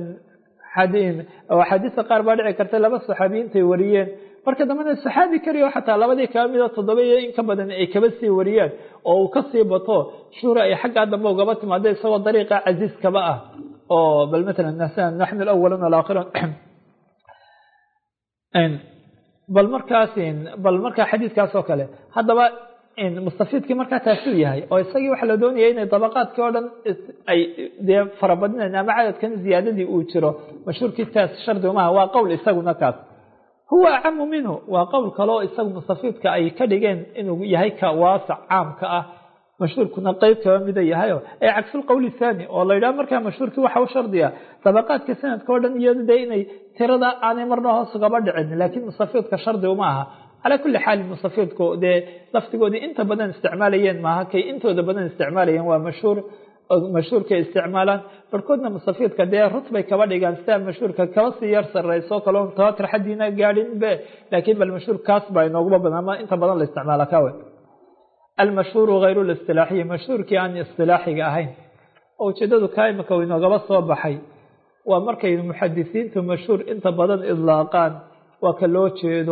axaadiista qaar baa dhici karta laba saxaabiyiintay wariyeen marka dambena saxaabi keliya xataa labadii kaba mida toddoba iyo in ka badan ay kaba sii wariyaan oo uu kasii bato shuhra ay xaggaa dambe ugaba timaado isagoo dariiqa casiiz kaba ah oo bal masalan naxnu alawalun alaakhirun bal markaas bal markaa xadiidkaas oo kale haddaba mustafiidkii markaa taasuu yahay oo isagii waxaa la doonaya inay dabaqaadkii oo dhan ay dee farabadinayn ama cadadkan ziyaadadii uu jiro mashhuurkii taas shardi umaha waa qowl isaguna kaas huwa acamu minhu waa qowl kaleo isagu mustafiidka ay ka dhigeen inuu yahay ka waasac caamka ah mashhuurkuna qeyb kaba mida yahayo ee cagsulqowli thaani oo la yidhaha markaa mashhuurkii waxa u shardiya dabaqaadka sanadka o dhan iyado dee inay tirada aanay marna hoos ugaba dhicin laakiin mustafiidka shardi uma aha calaa kulli xaalin mustafiidku dee laftigoodii inta badan isticmaalayeen maaha kay intooda badan isticmaalayeen waa mashhuur mashhuurkay isticmaalaan barhkoodna mustafiidka dee rutbay kaba dhigaan sidaa mashhuurka kaba sii yar sareyso kaloo mutawaatir xaddiina gaadhin be laakiin bal mashhuur kaas baa inooguma badan ama inta badan la isticmaala kawe almashhuuru hayru listilaaxiyi mashhuurkii aan istilaaxiga ahayn oo ujeedadu kaa imika u inoogaba soo baxay waa markay muxadisiintu mashhuur inta badan idlaaqaan waa ka loo jeedo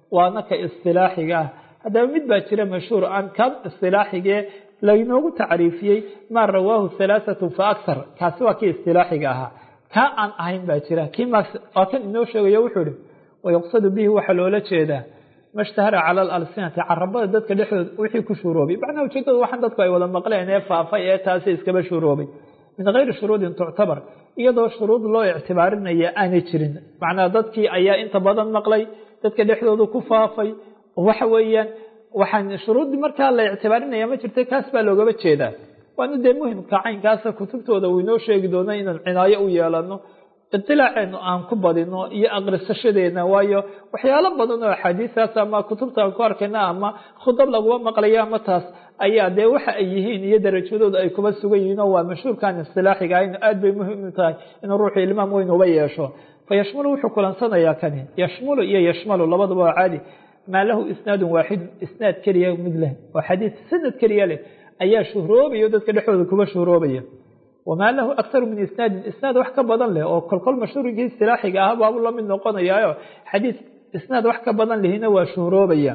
waana ka istilaaxiga ah haddaba mid baa jira mashhuur aan kan istilaaxigee laynoogu tacriifiyey maa rawaahu halaathatu fa akhar kaasi waa kii istilaaxiga ahaa kaa aan ahayn baa jira kii max waa kan inoo sheegayo wuxuu ihi wayuqsadu bihi waxaa loola jeedaa mashtahara cala alalsinati carabada dadka dhexdooda wixii ku shuuroobay macnaha ujeedada waxaan dadku ay wada maqleen ee faafay ee taasi iskaba shuuroobay min gayri shuruudin tuctabar iyadoo shuruud loo ictibaarinaya aanay jirin macnaha dadkii ayaa inta badan maqlay dadka dhexdooda ku faafay waxa weeyaan waxaan shuruuddii markaa la ictibaarinaya ma jirta kaas baa loogaba jeedaa waana dee muhimka caynkaasa kutubtooda uu inoo sheegi doona inaan cinaayo u yeelano itilaaceenu aan ku badino iyo aqrisashadeena waayo waxyaalo badan oo axaadiistaas ama kutubta aan ku arkayna ama khudab laguma maqlayo ama taas ayaa dee waxa ay yihiin iyo darajadooda ay kuba sugan yihiin oo waa mashhuurkan istilaaxiga in aad bay muhiim u tahay inuu ruuxu ilmaam weyn uba yeesho fa yashmulu wuxuu kulansanayaa kani yashmulu iyo yashmalu labaduba waa caadi maa lahu isnaadun waaxidun isnaad keliya mid leh oo xadiis sanad keliya leh ayaa shuhroobaya dadka dhexdooda kuba shuhroobaya wamaa lahu akharu min isnaadin isnaad wax ka badan leh oo kolkol mashhuurigii istilaaxiga ah baabu la mid noqonayaayo xadiis isnaad wax ka badan lehina waa shuhroobaya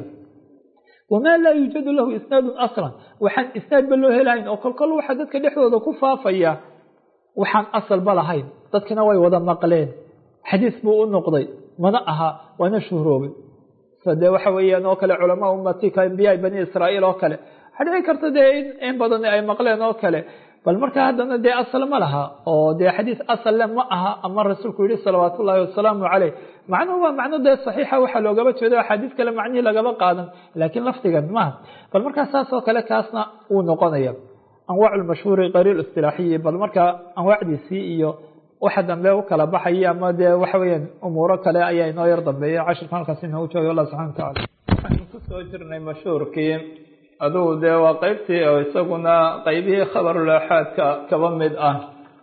wamaa laa yuujadu lahu isnaadun aslan waxaan isnaadba loo helahayn oo kolkol waxa dadka dhexdooda ku faafaya waxaan asalba lahayn dadkina way wada maqleen xadiis buu u noqday mana aha waana shuhroobay de waxa weeyaan oo kale culamaa ummati ka ambiyaa bani israa'iil oo kale waxaa dhici karta dee in badan ay maqleen oo kale bal marka haddana dee asal ma laha oo dee xadiis asal ma aha ama rasuulku yihi salawaat ullaahi wasalaamu caleyh macnuhu waa macno dee saxiixa waxaa loogaba jeedo axaadiis kale macnihii lagaba qaadan laakiin lafdigan maaha bal markaa saas oo kale kaasna wuu noqonaya anwaac lmashhuuri qariir istilaaxiyi bal markaa anwaacdiisii iyo waxa dambe u kala baxaya ama dee waxa weeyaan umuuro kale ayaa inoo yar dambeeya cashirka halkaas inoogu joogay allah subxana watacala waxaynu kusoo jirnay mashhuurkii adugu dee waa qeybtii oo isaguna qeybihii khabarulaxaadka kaba mid ah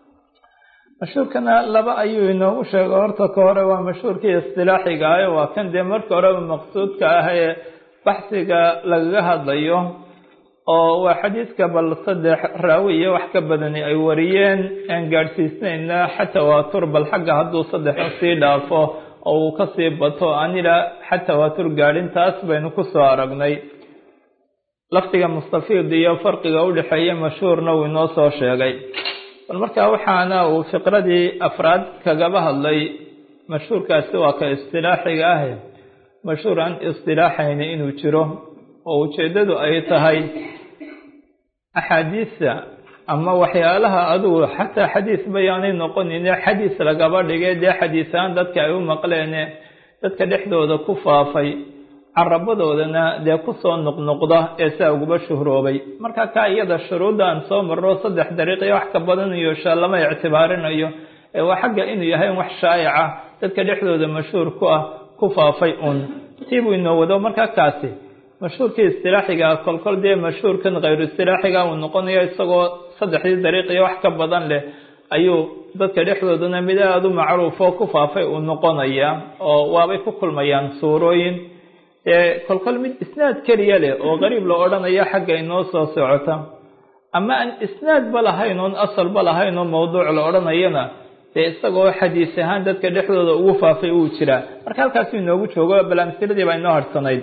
mashhuurkana laba ayuu inoogu sheegay horta ka hore waa mashhuurkii istilaaxiga ah waa kan dee marka horeba maqsuudka ah ee baxsiga lagaga hadlayo oo waa xadiiska bal saddex raawi iyo wax ka badani ay wariyeen aan gaadhsiisnayna xataa waatur bal xagga hadduu saddexa sii dhaafo oo uu kasii bato anila xataa waatur gaadhin taas baynu kusoo aragnay lafdiga mustafiid iyo farqiga udhexeeya mashhuurna uu inoo soo sheegay bal markaa waxaana uu fiqradii afraad kagaba hadlay mashhuurkaasi waa ka istilaaxiga ah mashhuur aan istilaaxayna inuu jiro oo ujeeddadu ay tahay axaadiista ama waxyaalaha adugu xataa xadiis bayaanay noqonine xadiis lagaba dhigay dee xadiisaan dadka ay u maqleene dadka dhexdooda ku faafay carabadoodana dee kusoo noqnoqda ee saa uguba shuhroobay marka kaa iyada shuruudaan soo marro saddex dariiqiyo wax ka badan iyo sha lama ictibaarinayo ee waa xagga inuu yahay wax shaa'ica dadka dhexdooda mashhuur ku ah ku faafay un tiibuu inoo wado markaa kaasi mashhuurkii istilaaxiga kolkol dee mashhuurkan khayru istilaaxiga uu noqonayo isagoo saddexdii dariiqiyo wax ka badan leh ayuu dadka dhexdoodana mid aada u macruufo ku faafay uu noqonaya oo waabay ku kulmayaan suurooyin ee kolkol mid isnaad keliya leh oo qariib la odhanayo xagga inoo soo socota ama aan isnaadba lahayn oon asalba lahayn oo mawduuc la odhanayana dee isagoo xadiis ahaan dadka dhexdooda ugu faafay uu jiraa marka halkaasu inoogu joogo bal amsiladii baa inoo harhsanayd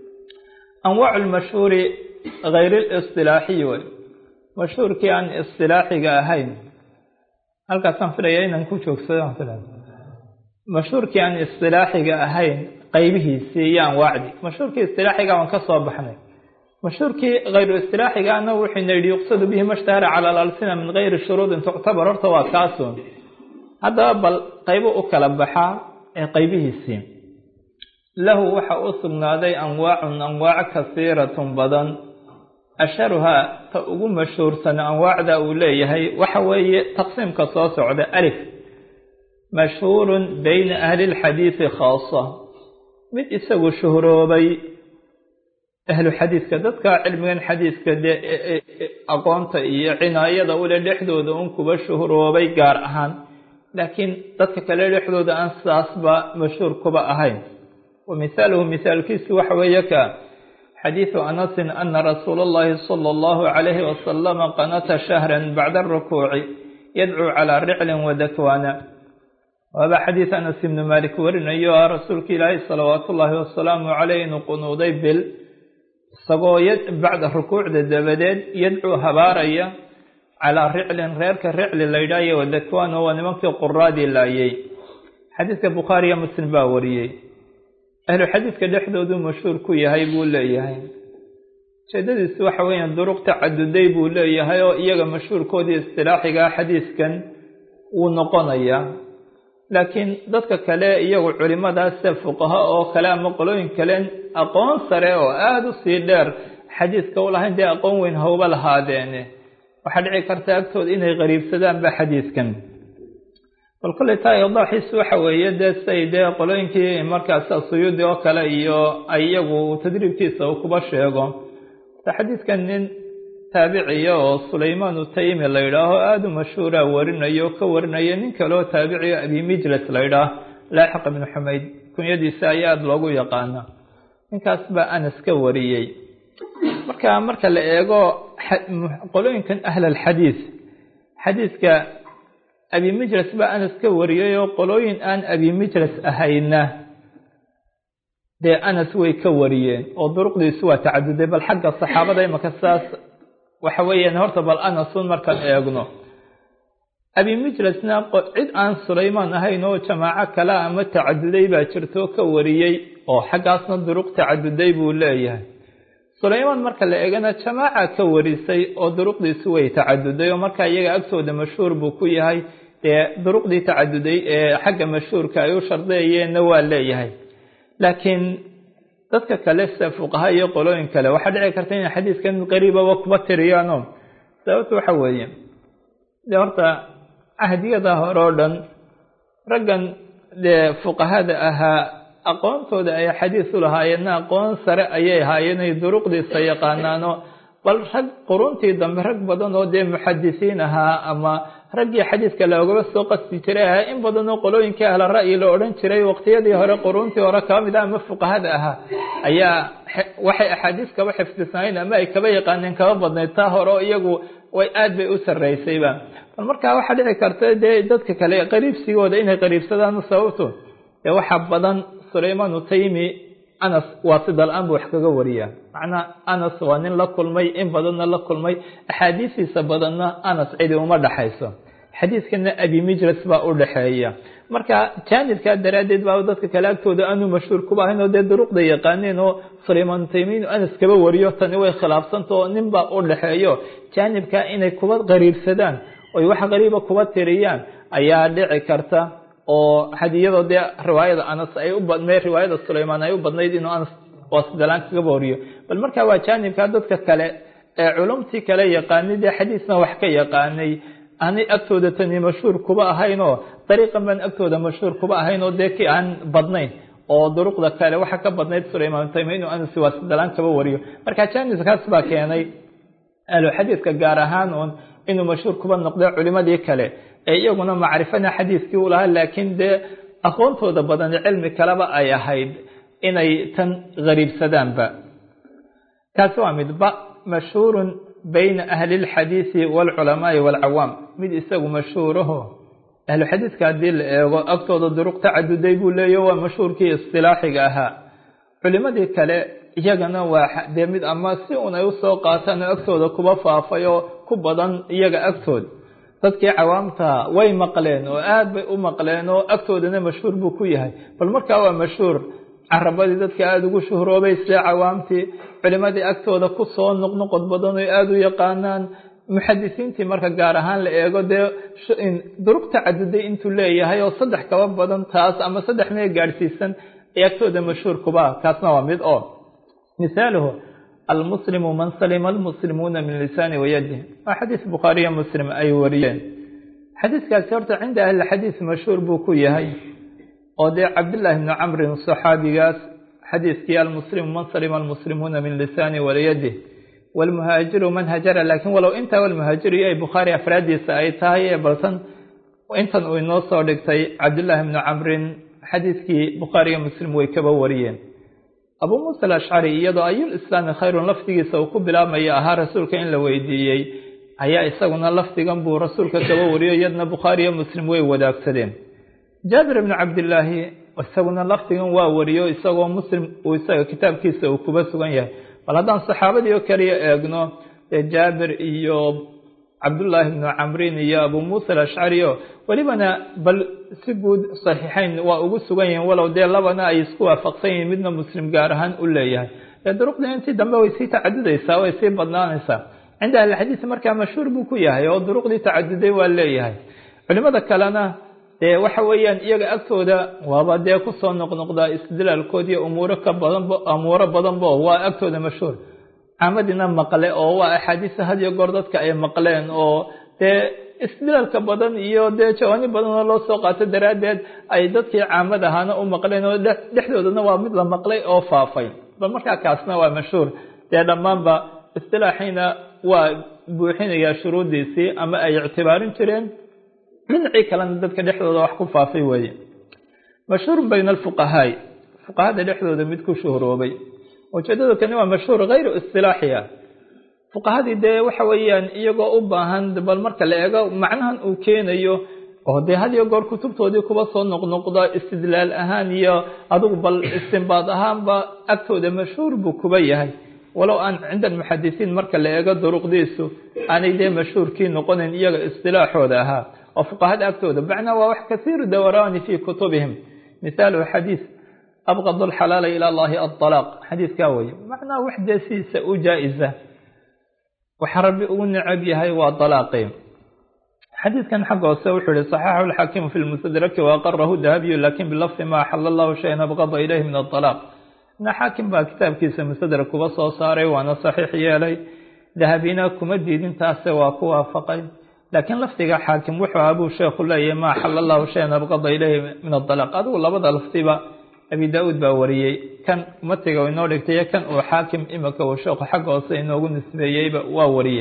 anwaacu lmashhuuri hayr listilaaxiyi wey mashhuurkii aan istilaaxiga ahayn halkaasaan filaya inaan ku joogsado mashhuurkii aan istilaaxiga ahayn qaybihiisii iyo anwaacdii mashhuurkii istilaaxiga waan ka soo baxnay mashhuurkii hayru istilaaxigaana wuxuuna yidhi yuqsadu bihi mashtahara cala alalsina min gayri shuruudin tuctabar horta waa kaasun haddaba bal qaybo u kala baxaa ee qaybihiisii lahu waxa u sugnaaday anwaacun anwaac kasiiratun badan asharuhaa ta ugu mashhuursan anwaacda uu leeyahay waxa weeye taqsiimka soo socda alif mashhuurun bayna ahli lxadiidi khaasa mid isagu shuhroobay ahlu xadiidka dadka cilmigan xadiidka dee aqoonta iyo cinaayada ule dhexdooda un kuba shuhroobay gaar ahaan laakiin dadka kale dhexdooda aan sidaasba mashhuur kuba ahayn wa mihaaluhu mihaalkiisu waxa weeye ka xadiidu anasin ana rasuula allahi sala allahu calayhi wasalama qanata shahran bacda arukuuci yadcuu calaa riclin wadakwaana waaba xadiis anas ibnu malik warinayo ah rasuulka ilaahay salawaatu ullaahi wasalaamu caleyh inuu qunuuday bil isagoo bacda rukuucda dabadeed yadcuu habaaraya calaa riclin reerka ricli la yidhaayo wadakwano waa nimankii quraadii laayay xadiidka bukhaariyo muslim baa wariyey ahlu xadiidka dhexdooduu mashhuur ku yahay buu leeyahay ujeedadiisu waxa weeyaan duruq tacaduday buu leeyahay oo iyaga mashhuurkoodii istilaaxigaa xadiiskan wuu noqonayaa laakiin dadka kale iyagu culimadaase fuqaha oo kale ama qolooyin kale aqoon sare oo aada u sii dheer xadiiska u lahayn dee aqoon weyn hawba lahaadeene waxaa dhici karta agtooda inay qariibsadaanba xadiiskan bal kolley taa idaaxiisu waxa weeye dee say dee qolooyinkii markaas suyuudi oo kale iyo iyagu tadriibkiisa uu kuba sheego xadiidkan nin taabiciya oo sulaymaan utaymi la yidhaaho aada u mashhuura warinayo ka warinaya nin kaleoo taabiciyo abi mijlas la yidhaah laaxiq ibnu xumayd kunyadiisa ayaa aada loogu yaqaana ninkaas baa anas ka wariyey marka marka la eego qolooyinkan ahl alxadiis xadiiska abi mijlas baa anas ka wariyay oo qolooyin aan abi mijlas ahayna dee anas way ka wariyeen oo duruqdiisu waa tacaduday bal xagga saxaabada imaka saas waxa weeyaan horta bal anasun markaan eegno abi mijlasna cid aan sulaymaan ahayn oo jamaaco kale ama tacaduday baa jirto ka wariyey oo xaggaasna duruq tacaduday buu leeyahay sulaymaan marka la eegana jamaaca ka warisay oo duruqdiisu way tacaduday oo marka iyaga agtooda mashhuur buu ku yahay dee duruqdii tacaduday ee xagga mashhuurka ay u shardeeyeenna waa leeyahay laakiin dadka kale sida fuqaha iyo qolooyin kale waxaa dhici karta inay xadiiskan qariibaba kuba tiriyaano sababta waxa weeye dee horta cahdiyada hore oo dhan raggan dee fuqahada ahaa aqoontooda ay xadiis u lahaayeenna aqoon sare ayay ahaayeen ay duruqdiisa yaqaanaano bal rag quruntii dambe rag badan oo dee muxadisiin ahaa ama raggii xadiiska loogaba soo qasti jiray ahaa in badan oo qolooyinkii ahla ra'yi la odhan jiray waqtiyadii hore quruntii hore kaba mid ah ama fuqahada ahaa ayaa waxay axaadiis kaba xifdisnaayeen ama ay kaba yaqaaneen kaba badnayd taa hore oo iyagu way aad bay u sarraysayba bal markaa waxaa dhici karta dee dadka kale qariibsigooda inay qariibsadaan sababto dee waxaa badan sulaymaan utaymi anas waa sida la-aan buu wax kaga wariyaa macnaa anas waa nin la kulmay in badanna la kulmay axaadiisiisa badanna anas cidi uma dhexayso xadiiskana abi mijlas baa u dhexeeya marka jaanibkaa daraaddeed baa dadka kale agtooda aanu mashhuur kuba ahayn oo dee duruqda yaqaaneen oo sulaymaan utaymi inuu anas kaba wariyo tani way khilaafsanta oo nin baa u dhexeeyo jaanibkaa inay kuba qariibsadaan oy wax qariiba kuba tiriyaan ayaa dhici karta oo hadiyadoo dee riwaayada anas ay u badnayd riwaayada sulaymaan ay u badnayd inuu anas waasidalaan kaga wariyo bal markaa waa jaanibkaa dadka kale ee culumtii kale yaqaanay dee xadiisna wax ka yaqaanay aanay agtooda tani mashhuur kuba ahayn oo dariiqan baan agtooda mashhuur kuba ahayn oo dee ki aan badnayn oo duruqda kale waxa ka badnayd sulaymaan taymi inuu anas waasidalaan kaba wariyo marka jaanibkaas baa keenay ahlu xadiiska gaar ahaan un inuu mashhuur kuba noqday culimadii kale ee iyaguna macrifana xadiiskii u lahaa laakiin dee aqoontooda badan cilmi kaleba ay ahayd inay tan gariibsadaanba kaasi waa mid ba mashhuurun bayna ahli اlxadiisi wاlculamaai wاlcawaam mid isagu mashhuuraho ahlu xadiiska haddii la eego agtooda duruq tacaduday buu leeya waa mashhuurkii istilaaxiga ahaa culimadii kale iyagana waa dee mid ama si un ay usoo qaataan oo agtooda kuba faafay oo ku badan iyaga agtood dadkii cawaamta way maqleen oo aad bay u maqleen oo agtoodana mashhuur buu ku yahay bal markaa waa mashhuur carabadii dadka aada ugu shuhroobay sida cawaamtii culimadii agtooda ku soo noqnoqod badan oo aada u yaqaanaan muxadisiintii marka gaar ahaan la eego dee duruq tacaduday intuu leeyahay oo saddex kaba badan taas ama saddex mee gaadhsiisan ay agtooda mashhuur kuba kaasna waa mid oo misaaluhu almuslimu man salima almuslimuuna min lisaani wayadih waa xadiis bukhaariyo muslim ay wariyeen xadiiskaasi horta cinda ahli xadiis mashhuur buu ku yahay oo dee cabdillaahi bni camrin saxaabigaas xadiiskii almuslimu man salima almuslimuuna min lisaani walyadih waalmuhaajiru man hajara laakiin walow intaa walmuhaajiru iyo ay bukhaari afraadiisa ay tahay ee baltan intan uu inoo soo dhigtay cabdillaahi bni camrin xadiiskii bukhaariyo muslim way kaba wariyeen abuu muusa alashcari iyadoo ayulislaami khayrun lafdigiisa uu ku bilaabmaya ahaa rasuulka in la weydiiyey ayaa isaguna lafdigan buu rasuulka kaba wariyo iyadna bukhaariyo muslim way wadaagsadeen jaabir ibnu cabdillaahi isaguna lafdigan waa wariyo isagoo muslim uu isaga kitaabkiisa uu kuba sugan yahay bal haddaan saxaabadii oo kaliya eegno dee jaabir iyo cabdullaahi ibnu camrin iyo abu muusa alashcari o welibana bal si guud saxiixeyn waa ugu sugan yihiin walow dee labana ay isku waafaqsan yihiin midna muslim gaar ahaan u leeyahay dee duruqdii intii dambe way sii tacadudaysaa way sii badnaanaysaa cinda ahlixadiis markaa mashhuur buu ku yahay oo duruqdii tacaduday waa leeyahay culimada kalena dee waxa weeyaan iyaga agtooda waaba dee kusoo noqnoqdaa istidlaalkood iyo umuuro ka badanba umuuro badanba waa agtooda mashhuur caamadina maqle oo waa axaadiisa had iyo goor dadka ay maqleen oo dee istidlaalka badan iyo dee jawaani badanoo loo soo qaato daraaddeed ay dadkii caamad ahaana u maqleen oo dhexdoodana waa mid la maqlay oo faafay bal markaa kaasna waa mashhuur dee dhammaanba istilaaxiina waa buuxinayaa shuruuddiisii ama ay ictibaarin jireen dhinacii kalena dadka dhexdooda wax ku faafay weeye mashhuurun bayna alfuqahaai fuqahada dhexdooda mid ku shuhuroobay ujeedada kani waa mashhuur hayru istilaaxi ah fuqahadii dee waxa weeyaan iyagoo u baahan bal marka la eego macnahan uu keenayo oo dee had iyo goor kutubtoodii kuba soo noqnoqda istidlaal ahaan iyo adigu bal istinbaad ahaanba agtooda mashhuur buu kuba yahay walow aan cinda almuxadisiin marka la eego duruqdiisu aanay dee mashhuurkii noqonayn iyaga istilaaxooda ahaa oo fuqahada agtooda macnaa waa wax kasiiru dawaraani fii kutubihim mithaalu xadiis abqad alxalaala ila allahi alalaaq xadiiskaa weye macnaa wax dee sidiisa u jaa-isa waxa rabbi ugu necab yahay waa alaaqi xadiidkan xagga hoose wuxuu yihi صaxaxu اlxaakimu fi lmustadraki waaqarahu dahabiyu lakin bilafdi ma axala allahu shayan abqada ilayhi min aalaaq na xaakim baa kitaabkiisa mustadrak kuba soo saaray waana saxiix yeelay dahabina kuma diidin taase waa ku waafaqay laakiin lafdiga xaakim wuxuu ahaa buu sheekhu leeyahay ma axala allahu shayan abqada ilayhi min aalaaq adigu labada lafdiba abi da-uud baa wariyey kan matiga inoo dhigtay kan uu xaakim imika uu sheekhu xagga hoose inoogu nisbeeyeyba waa wariye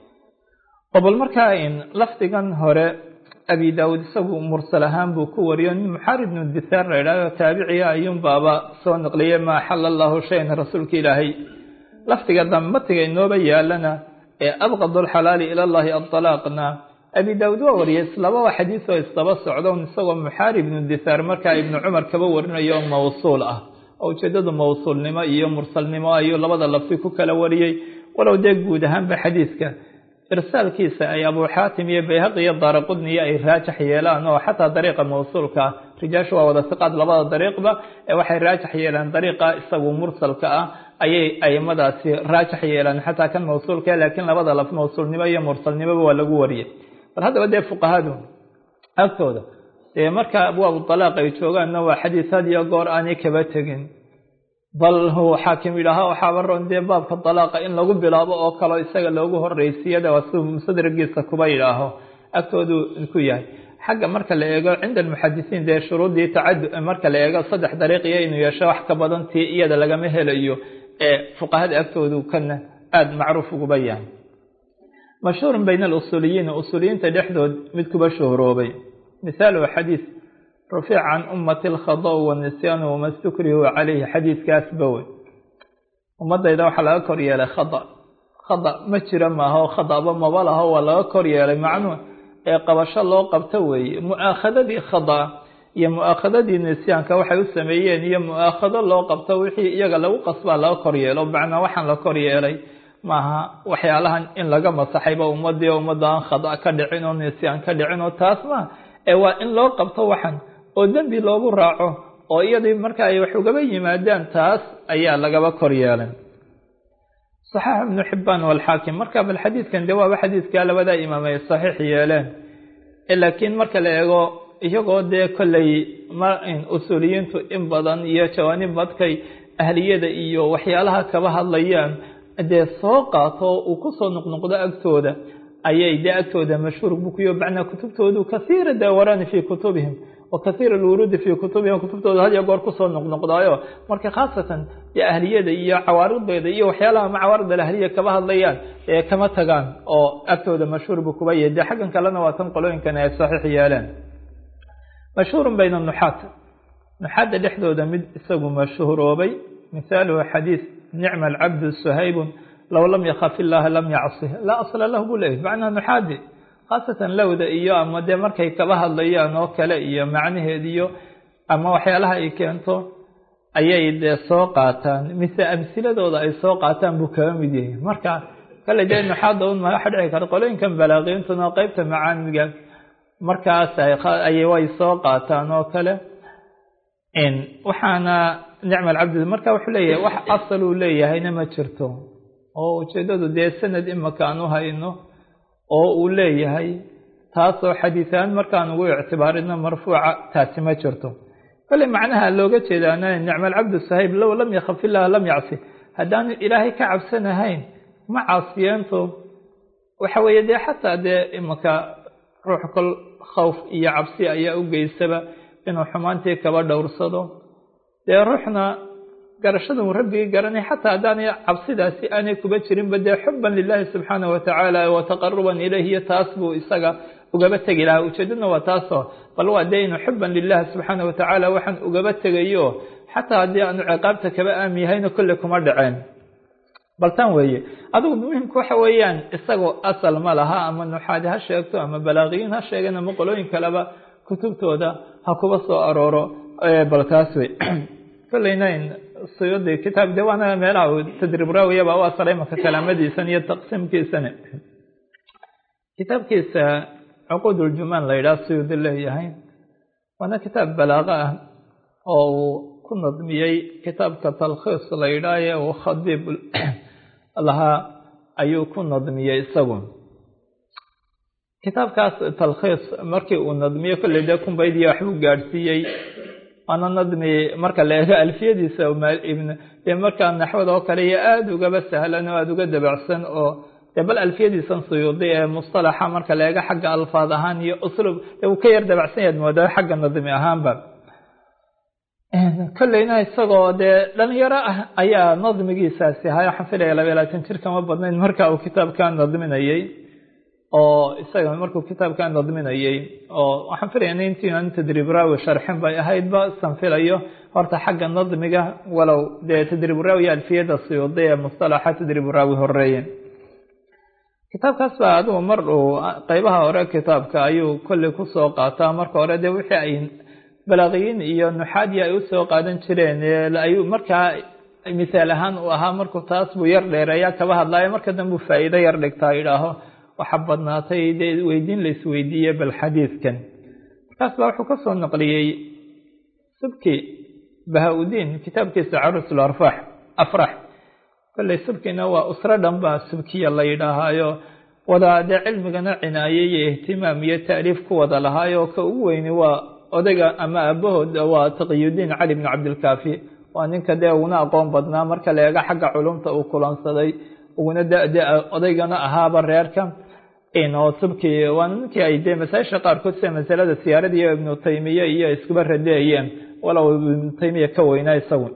oo bal markaa lafdigan hore abi daawuud isagu mursal ahaan buu ku wariyo nin muxaarib bnu dithaar la idhahdo taabiciga ayuun baaba soo naqliyay ma axala allahu shayan rasuulka ilaahay lafdiga dambe matiga inooba yaalana ee abqadu alxalaali ila llahi adalaaqna abi daawuud waa wariyay islababa xadiis oo isdaba socdo isagoo muxaarib ibnu dithaar markaa ibnu cumar kaba warinayo mawsuul ah oo ujeedadu mawsuulnimo iyo mursalnimo ayuu labada lafdi ku kala wariyey walow dee guud ahaanba xadiiska irsaalkiisa ay abu xaatim iyo bayhaqi iyo daaraqudniyo ay raajax yeelaan oo xataa dariiqa mawsuulka ah rijaashu waa wada siqaad labada dariiqba ee waxay raajax yeelaan dariiqa isagu mursalka ah ayay aimadaasi raajax yeelaan xataa kan mawsuulka laakiin labada laf mawsuulnimo iyo mursalnimoba waa lagu wariyay bal haddaba dee fuqahadu agtooda dee marka abwaabu alaaq ay joogaanna waa xadiis had iyo goor aanay kaba tegin bal huu xaakim yidhaaha waxaaba ron dee baabka dalaaqa in lagu bilaabo oo kaleo isaga loogu horeysiyada waa siduu mustadragiisa kuba yidhaaho agtoodu ku yahay xagga marka la eego cinda almuxadisiin dee shuruuddii tacadu marka la eego saddex dariiqiyo inuu yeesho wax ka badan tii iyada lagama helayo ee fuqahada agtoodu kana aada macruuf uguba yahay mashhuurun bayna alusuuliyiin usuuliyiinta dhexdood mid kuba shuhroobay mithaaluhu xadiis rufic can ummati alkhada' wanisyaanu wama stukrihu calayhi xadiidkaasba wey ummadayda waxaa laga kor yeelay khada khada ma jira maaha oo khadaba maba laho waa laga kor yeelay macnuu ee qabasho loo qabto weeye mu-aakhadadii khada iyo mu-aakhadadii nisyaanka waxay u sameeyeen iyo mu-aakhado loo qabto wixii iyaga lagu qasbaa laga kor yeelo macnaa waxaan la kor yeelay maaha waxyaalahan in laga masaxayba ummadii ummadda aan khada ka dhicin oo nisyaan ka dhicin oo taas maa ee waa in loo qabto waxan oo dembi loogu raaco oo iyadii marka ay wax ugaba yimaadaan taas ayaa lagaba kor yeelay صaxaax ibnu xibaan walxaakim marka bal xadiidkan de waaba xadiidkaa labada imaam ay saxiix yeeleen laakiin marka la eego iyagoo dee kolley ma usuuliyiintu in badan iyo jawaanib badkay ahliyada iyo waxyaalaha kaba hadlayaan dee soo qaato uu kusoo noqnoqdo agtooda ayay dee agtooda mashhuur bukuyo macnaa kutubtoodu kasiira daawarani fii kutubihim wa kasiira alwuruudi fii kutubihim kutubtooda had iyo goor kusoo noqnoqdaayo marka khaasatan dee ahliyada iyo cawaarideeda iyo waxyaalaha ma cawaarid alahliya kaba hadlayaan ee kama tagaan oo agtooda mashhuur buu kuba yahay dee xaggan kalena waa tan qolooyinkan ay saxiix yeeleen mashhuurun bayna nuxaat nuxaadda dhexdooda mid isagu mashhuuroobay mithaaluhu xadiis nicma alcabdu suhaybun low lam yakaf illaha lam yacsih laa asla lahu buu leeyahy macnaha nuxaadi khaasatan lowda iyo ama dee markay kaba hadlayaan oo kale iyo macnaheediyo ama waxyaalaha ay keento ayay dee soo qaataan mise amsiladooda ay soo qaataan buu kaga mid yahay marka kale dee nuxaada un ma waxa dhici karta qolooyinkan balaaqiintuna qeybta macaamiga markaas ay way soo qaataan oo kale waxaana nicma alcabdi marka wuxuu leeyahay wax asal uu leeyahayna ma jirto oo ujeedadu dee sanad imaka aan u hayno oo uu leeyahay taasoo xadiisahaan markaan ugu ictibaarino marfuuca taasi ma jirto kale macnaha looga jeedaana nicma alcabdu sahayb low lam yakaf illaha lam yacsi haddaanu ilaahay ka cabsanahayn ma caasiyeento waxa weeye dee xataa dee imaka ruux kol khawf iyo cabsi ayaa u geysaba inuu xumaantii kaba dhowrsado dee ruuxna garashada uu rabbigii garanay xataa haddaanay cabsidaasi aanay kuba jirinba dee xuban lilahi subxaanah watacaala wa taqaruban ilayh iyo taas buu isaga ugaba tegi lahaa ujeedadna waa taasoo bal waa dee inuu xuban lilahi subxaana watacaala waxaan ugaba tegayo xataa haddii aanu ciqaabta kaba aami yahayna kolle kuma dhaceen bal tan weeye adigu muhimka waxa weeyaan isagoo asal ma laha ama nuxaadi ha sheegto ama balaaqiyiin ha sheegeen ama qolooyin kaleba kutubtooda ha kuba soo arooro bal taas wey kolleyna suyudi kitaab de waana meelaha tadriib raawiyaba u asalay maka kalaamadiisan iyo taqsiimkiisana kitaabkiisa cuquud uljumaan la yidhaha suyudi leeyahay waana kitaab balaaqo ah oo uu ku nadmiyey kitaabka talkhiis la yidhaahe uu khadiib lahaa ayuu ku nadmiyey isagu kitaabkaas talkhiis markii uu nadmiyey kolley dee kumbaydiya waxbuu gaadhsiiyey waana nadmi marka la eego alfiyadiisa dee markaa naxwada oo kale iyo aada ugaba sahlan oo aada uga dabacsan oo dee bal alfiyadiisan suyuudi ee mustalaxa marka la eego xagga alfaad ahaan iyo uslub dee uu ka yar dabacsan yaad moodaa xagga nadmi ahaanba kolleyna isagoo dee dhalinyaro ah ayaa nadmigiisaasi ahaa waxaan filaya laba iyo labaatan jir kama badnayn marka uu kitaabkan nadminayey oo isaga markuu kitaabkan nadminayey oo waxaan filaya intiinan tadriib raawi sharxin bay ahaydba san filayo horta xagga nadmiga walow dee tadriib raawi alfiyada suyuudi ee mustalaxa tadriib raawi horeeye kitaabkaas baa adigu mar uu qeybaha hore kitaabka ayuu kolley kusoo qaataa marka hore dee wixii ay balaaqiyiin iyo nuxaadii ay usoo qaadan jireen ayuu markaa misaal ahaan uu ahaa markuu taas buu yar dheereeya kaba hadlaayo marka dambuu faa'iido yar dhigtaa idhaaho waxaa badnaatay dee weydiin la isweydiiye bal xadiidkan markaas baa wuxuu kasoo naqliyey subki baha-udiin kitaabkiisa carusul arfax afrax kolley subkina waa usro dhan baa subkiya la yidhaahaayo wada dee cilmigana cinaaye iyo ihtimaam iyo taaliif ku wada lahaayo ka ugu weyni waa odayga ama aabahood waa taqiyudiin cali bn cabdilkaafi waa ninka dee uguna aqoon badnaa marka la eego xagga culumta uu kulansaday uguna dade odaygana ahaaba reerka oo subki waa ninkii ay dee masaajisha qaarkood sida masalada siyaarada iyo ibnu taymiye iyo iskuba radeeyeen walow ibnu taymiya ka weynaa isagu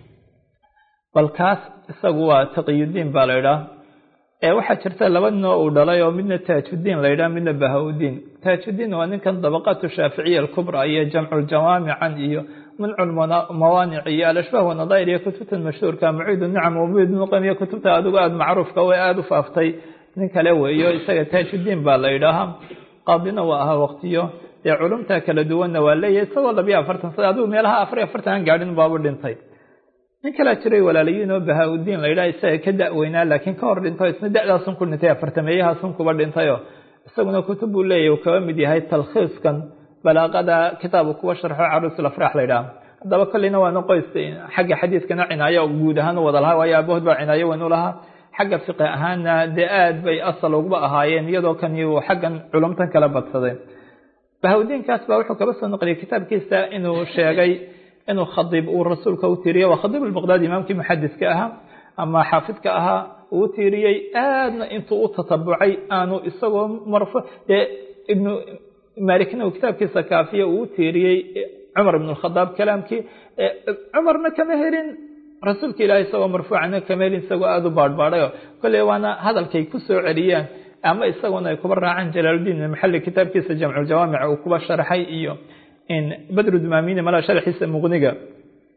bal kaas isagu waa taqiyudiin baa la idhaah waxaa jirta laba noo uu dhalay oo midna taajudiin la yidhaha midna baha-udiin taajudiin waa ninkan dabaqaatu shaaficiya alkubra iyo jamculjawaamican iyo muncu mawaanic iyo alashbaah wanadair iyo kutubtan mashhuurka muciid nicam wamid muqam iyo kutubta adigu aada macruufka way aada u faaftay nin kale weeyo isaga taajudiin baa la yidhaahaa qaadina waa ahaa waqtiyo dee culumta kala duwanna waa leeyahay isagoo labiyo afartan sana adigu meelaha afar iyo afartan aan gaadhin baabu dhintay nin kalaa jiray walaalayiin oo bahaa-udiin la yidhaha isaga ka da-weynaa laakiin ka hor dhinto isna da-daasun ku dhintay afartameeyahaasun kuba dhintayoo isaguna kutub buu leeyahy uu kaba mid yahay talkhiiskan balaaqada kitaabu kuwa sharxo carusul afrax la yidhaha haddaba kolleyna waana qoys xagga xadiidkana cinaayo guud ahaan u wada lahaa waayo aabahood baa cinaayo weyn u lahaa xagga fiqi ahaanna dee aad bay asal uguba ahaayeen iyadoo kani uu xaggan culumtan kala badsaday baha-udiinkaas baa wuxuu kaba soo naqliyay kitaabkiisa inuu sheegay inuu khadiib uu rasuulka u tiiriye waa khadiib albaqdaadi imaamkii muxadiska ahaa ama xaafidka ahaa uu tiiriyey aadna intuu u tatabucay aanu isagoo marfu dee ibnu malikna uu kitaabkiisa kaafiya uu tiiriyey cumar ibn khadaab kalaamkii cumarna kama helin rasuulka ilahi isagoo marfuucana kama helin isagoo aada u baadhbaadhayo kolley waana hadalkay ku soo celiyaan ama isaguna ay kuba raacaan jalaaludiin maxali kitaabkiisa jamculjawaamic uu kuba sharxay iyo badru dumamini mala sharxiisa muqniga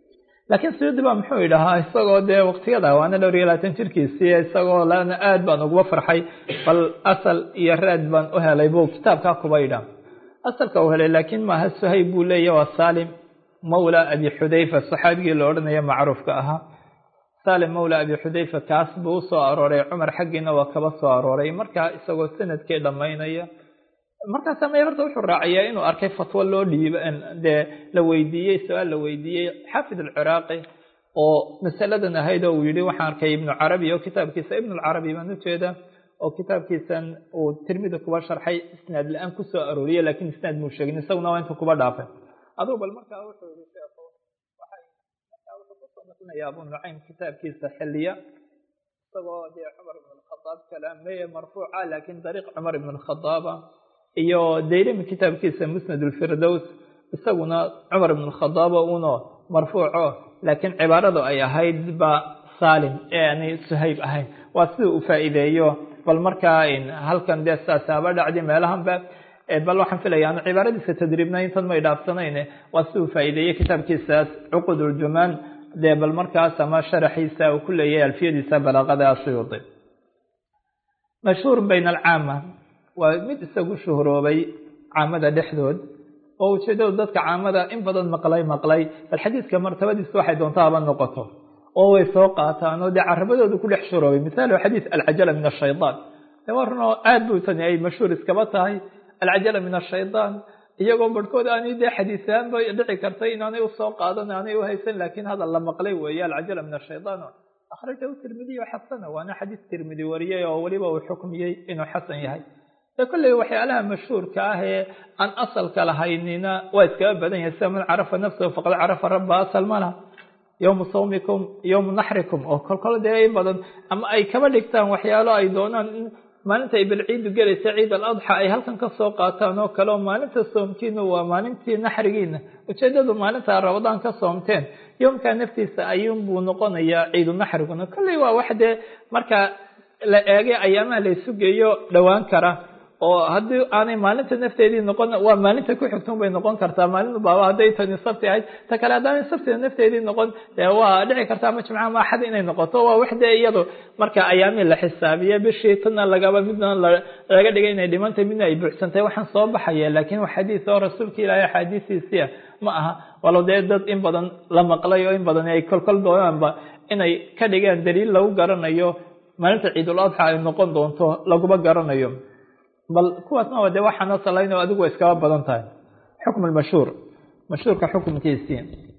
laakiin suyuudi baa muxuu idhahaa isagoo dee waktiyada waana dhowr iyo labaatan jirkiisii isagoo lana aad baan uguba farxay bal asal iyo raad baan u helay buu kitaabkaa kuba idha asalka u helay laakiin maaha suhayb buu leeya waa salim mawla abi xudayfa saxaabigii la odhanaya macruufka ahaa salim mawla abi xudayfa kaas buu usoo arooray cumar xaggiina waa kaba soo arooray markaa isagoo sanadkii dhammaynaya markaasa may horta wuxuu raacayaa inuu arkay fatwo loo dhiiba dee la weydiiyey su-aal la weydiiyey xaafid alciraaqi oo masaladan ahayd oo uu yihi waxaan arkay ibnu carabi oo kitaabkiisa ibnu lcarabi baan ujeeda oo kitaabkiisan uu tirmida kuba sharxay isnaad la-aan kusoo arooriyey lakiin isnaad muu sheegin isaguna waa intuu kuba dhaafay aduu bal markaa wuxuu yihi sheekhu waxay markaa wuxuu kusoo naqlinaya abu nucaym kitaabkiisa xiliya isagoo dee cumar ibn alkhadaab kalaameye marfuuca laakiin dariiq cumar ibn alkhadaaba iyo dayrimi kitaabkiisa musnad ulfirdows isaguna cumar ibn alkhadaaba uno marfuuco laakiin cibaaradu ay ahayd ba salim ee aanay suhayb ahayn waa sida uu faa'iideeyo bal markaa halkan dee saasaaba dhacdi meelahanba bal waxaan filaya anu cibaaradiisa tadriibna intan may dhaafsanayn waa si uu faa'iideeyey kitaabkiisaas cuqud uljumaan dee bal markaas ama sharaxiisa uu ku leeyahay alfiyadiisa balaaqada asuyuudi mashhuur bayna alcaama waa mid isagu shuhuroobay caamada dhexdood oo ujeedadu dadka caamada in badan maqlay maqlay bal xadiidka martabadiisa waxay doontaa haba noqoto oo way soo qaataan oo dee carabadooda ku dhex shuroobay mithalu xadiid alcajala min ashaytaan de waa runoo aad buu tani ay mashhuur iskaba tahay alcajala min ashaytaan iyagoo barhkood aanay dee xadiisaan bay dhici kartay inaanay usoo qaadan aanay uhaysan laakiin hadal la maqlay weeye alcajala min ashaytaan akhrajahu tirmidiy xasana waana xadiis tirmidi wariyey oo weliba uu xukmiyey inuu xasan yahay de kolley waxyaalaha mashhuurka ah ee aan asalka lahaynina waa iskaga badan yahay sida man carafa nafsahu faqad carafa rabba asal ma laha yowmu sawmikum yowmu naxrikum oo kolkol dee in badan ama ay kaba dhigtaan waxyaalo ay doonaan in maalinta ay balciidu gelaysa ciid aladxa ay halkan ka soo qaataan oo kale oo maalinta soomkiina waa maalintii naxrigiina ujeedadu maalinta rabadaan ka soomteen yoomkaa naftiisa ayuunbuu noqonayaa ciidu naxriguna kolley waa wax dee marka la eegay ayaamaha la isu geeyo dhowaan kara oo haddii aanay maalinta nafteedii noqon waa maalinta ku xigtun bay noqon kartaa maalin baaba hadday tani sabti ahayd ta kale haddaanay sabtida nafteedii noqon dee waa dhici kartaa ama jimca ama axad inay noqoto waa wax dee iyado marka ayaamii la xisaabiya bishii tana lagaba midna laga dhigay inay dhimantay midna ay buuxsantay waxaan soo baxaya laakiin wax xadiis oo rasuulka ilaahay axaadiisiisiya ma aha walo dee dad in badan la maqlay oo in badan ay kolkol doonaanba inay ka dhigaan daliil lagu garanayo maalinta ciidul adxa ay noqon doonto laguma garanayo bal kuwaasna waa de waxaana salayn oo adigu way iskaba badan tahay xukm lmashhuur mashhuurka xukumkiisii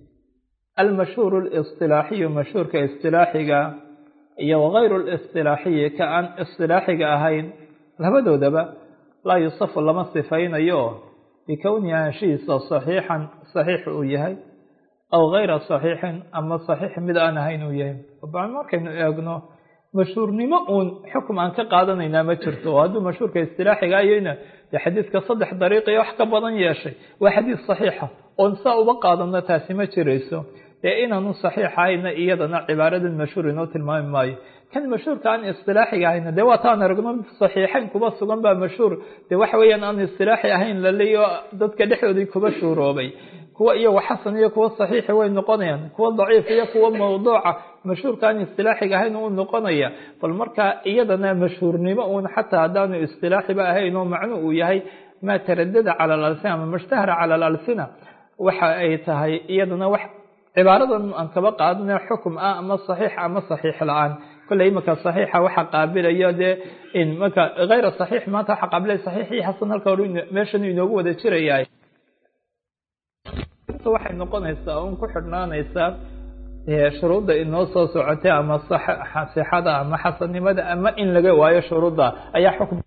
almashhuur lisطilaaxiyu mashhuurka isطilaaxiga iyo wagayru lisطilaaxiyi ka aan isطilaaxiga ahayn labadoodaba laa yusafu lama sifaynayo bikownihi anshihiisa saxiixan saxiix uu yahay aw gayra saxiixin ama saxiix mid aan ahayn uu yahay bal markaynu eegno mashhuurnimo uun xukum aan ka qaadanaynaa ma jirto oo hadduu mashhuurka istilaaxiga ayayna dee xadiidka saddex dariiqiyo wax ka badan yeeshay waa xadiis saxiixa oon saa uba qaadano taasi ma jirayso dee inaanu saxiixahayna iyadana cibaaradan mashhuur inoo tilmaami maayo kan mashhuurka aan istilaaxiga ahayna dee waa taan aragno saxiixayn kuba sugan baa mashhuur dee waxa weeyaan aan istilaaxi ahayn laleeyo dadka dhexdoodii kuba shuuroobay kuwa iyago xasan iyo kuwa saxiixi way noqonayaan kuwa daciif iyo kuwa mawduuca mashhuurka aan istilaaxiga ahayn uu noqonaya bal markaa iyadana mashhuurnimo uun xataa haddaanu istilaaxiba ahayn oo macnu uu yahay maa taradada cala alalsina ama mashtahara cala alalsina waxa ay tahay iyadana wax cibaaradan aan kaba qaadana xukum ah ama saxiix ama saxiix la-aan kolley imaka saxiixa waxa qaabilayo dee marka hayra saxiix maanta waxa qaabilaya saxiixii xasan halka hore meeshan inoogu wada jiraya waxay noqonaysaa un ku xidhnaanaysaa shuruudda inoo soo socotay ama sixada ama xasannimada ama in laga waayo shuruudda ayaa xukm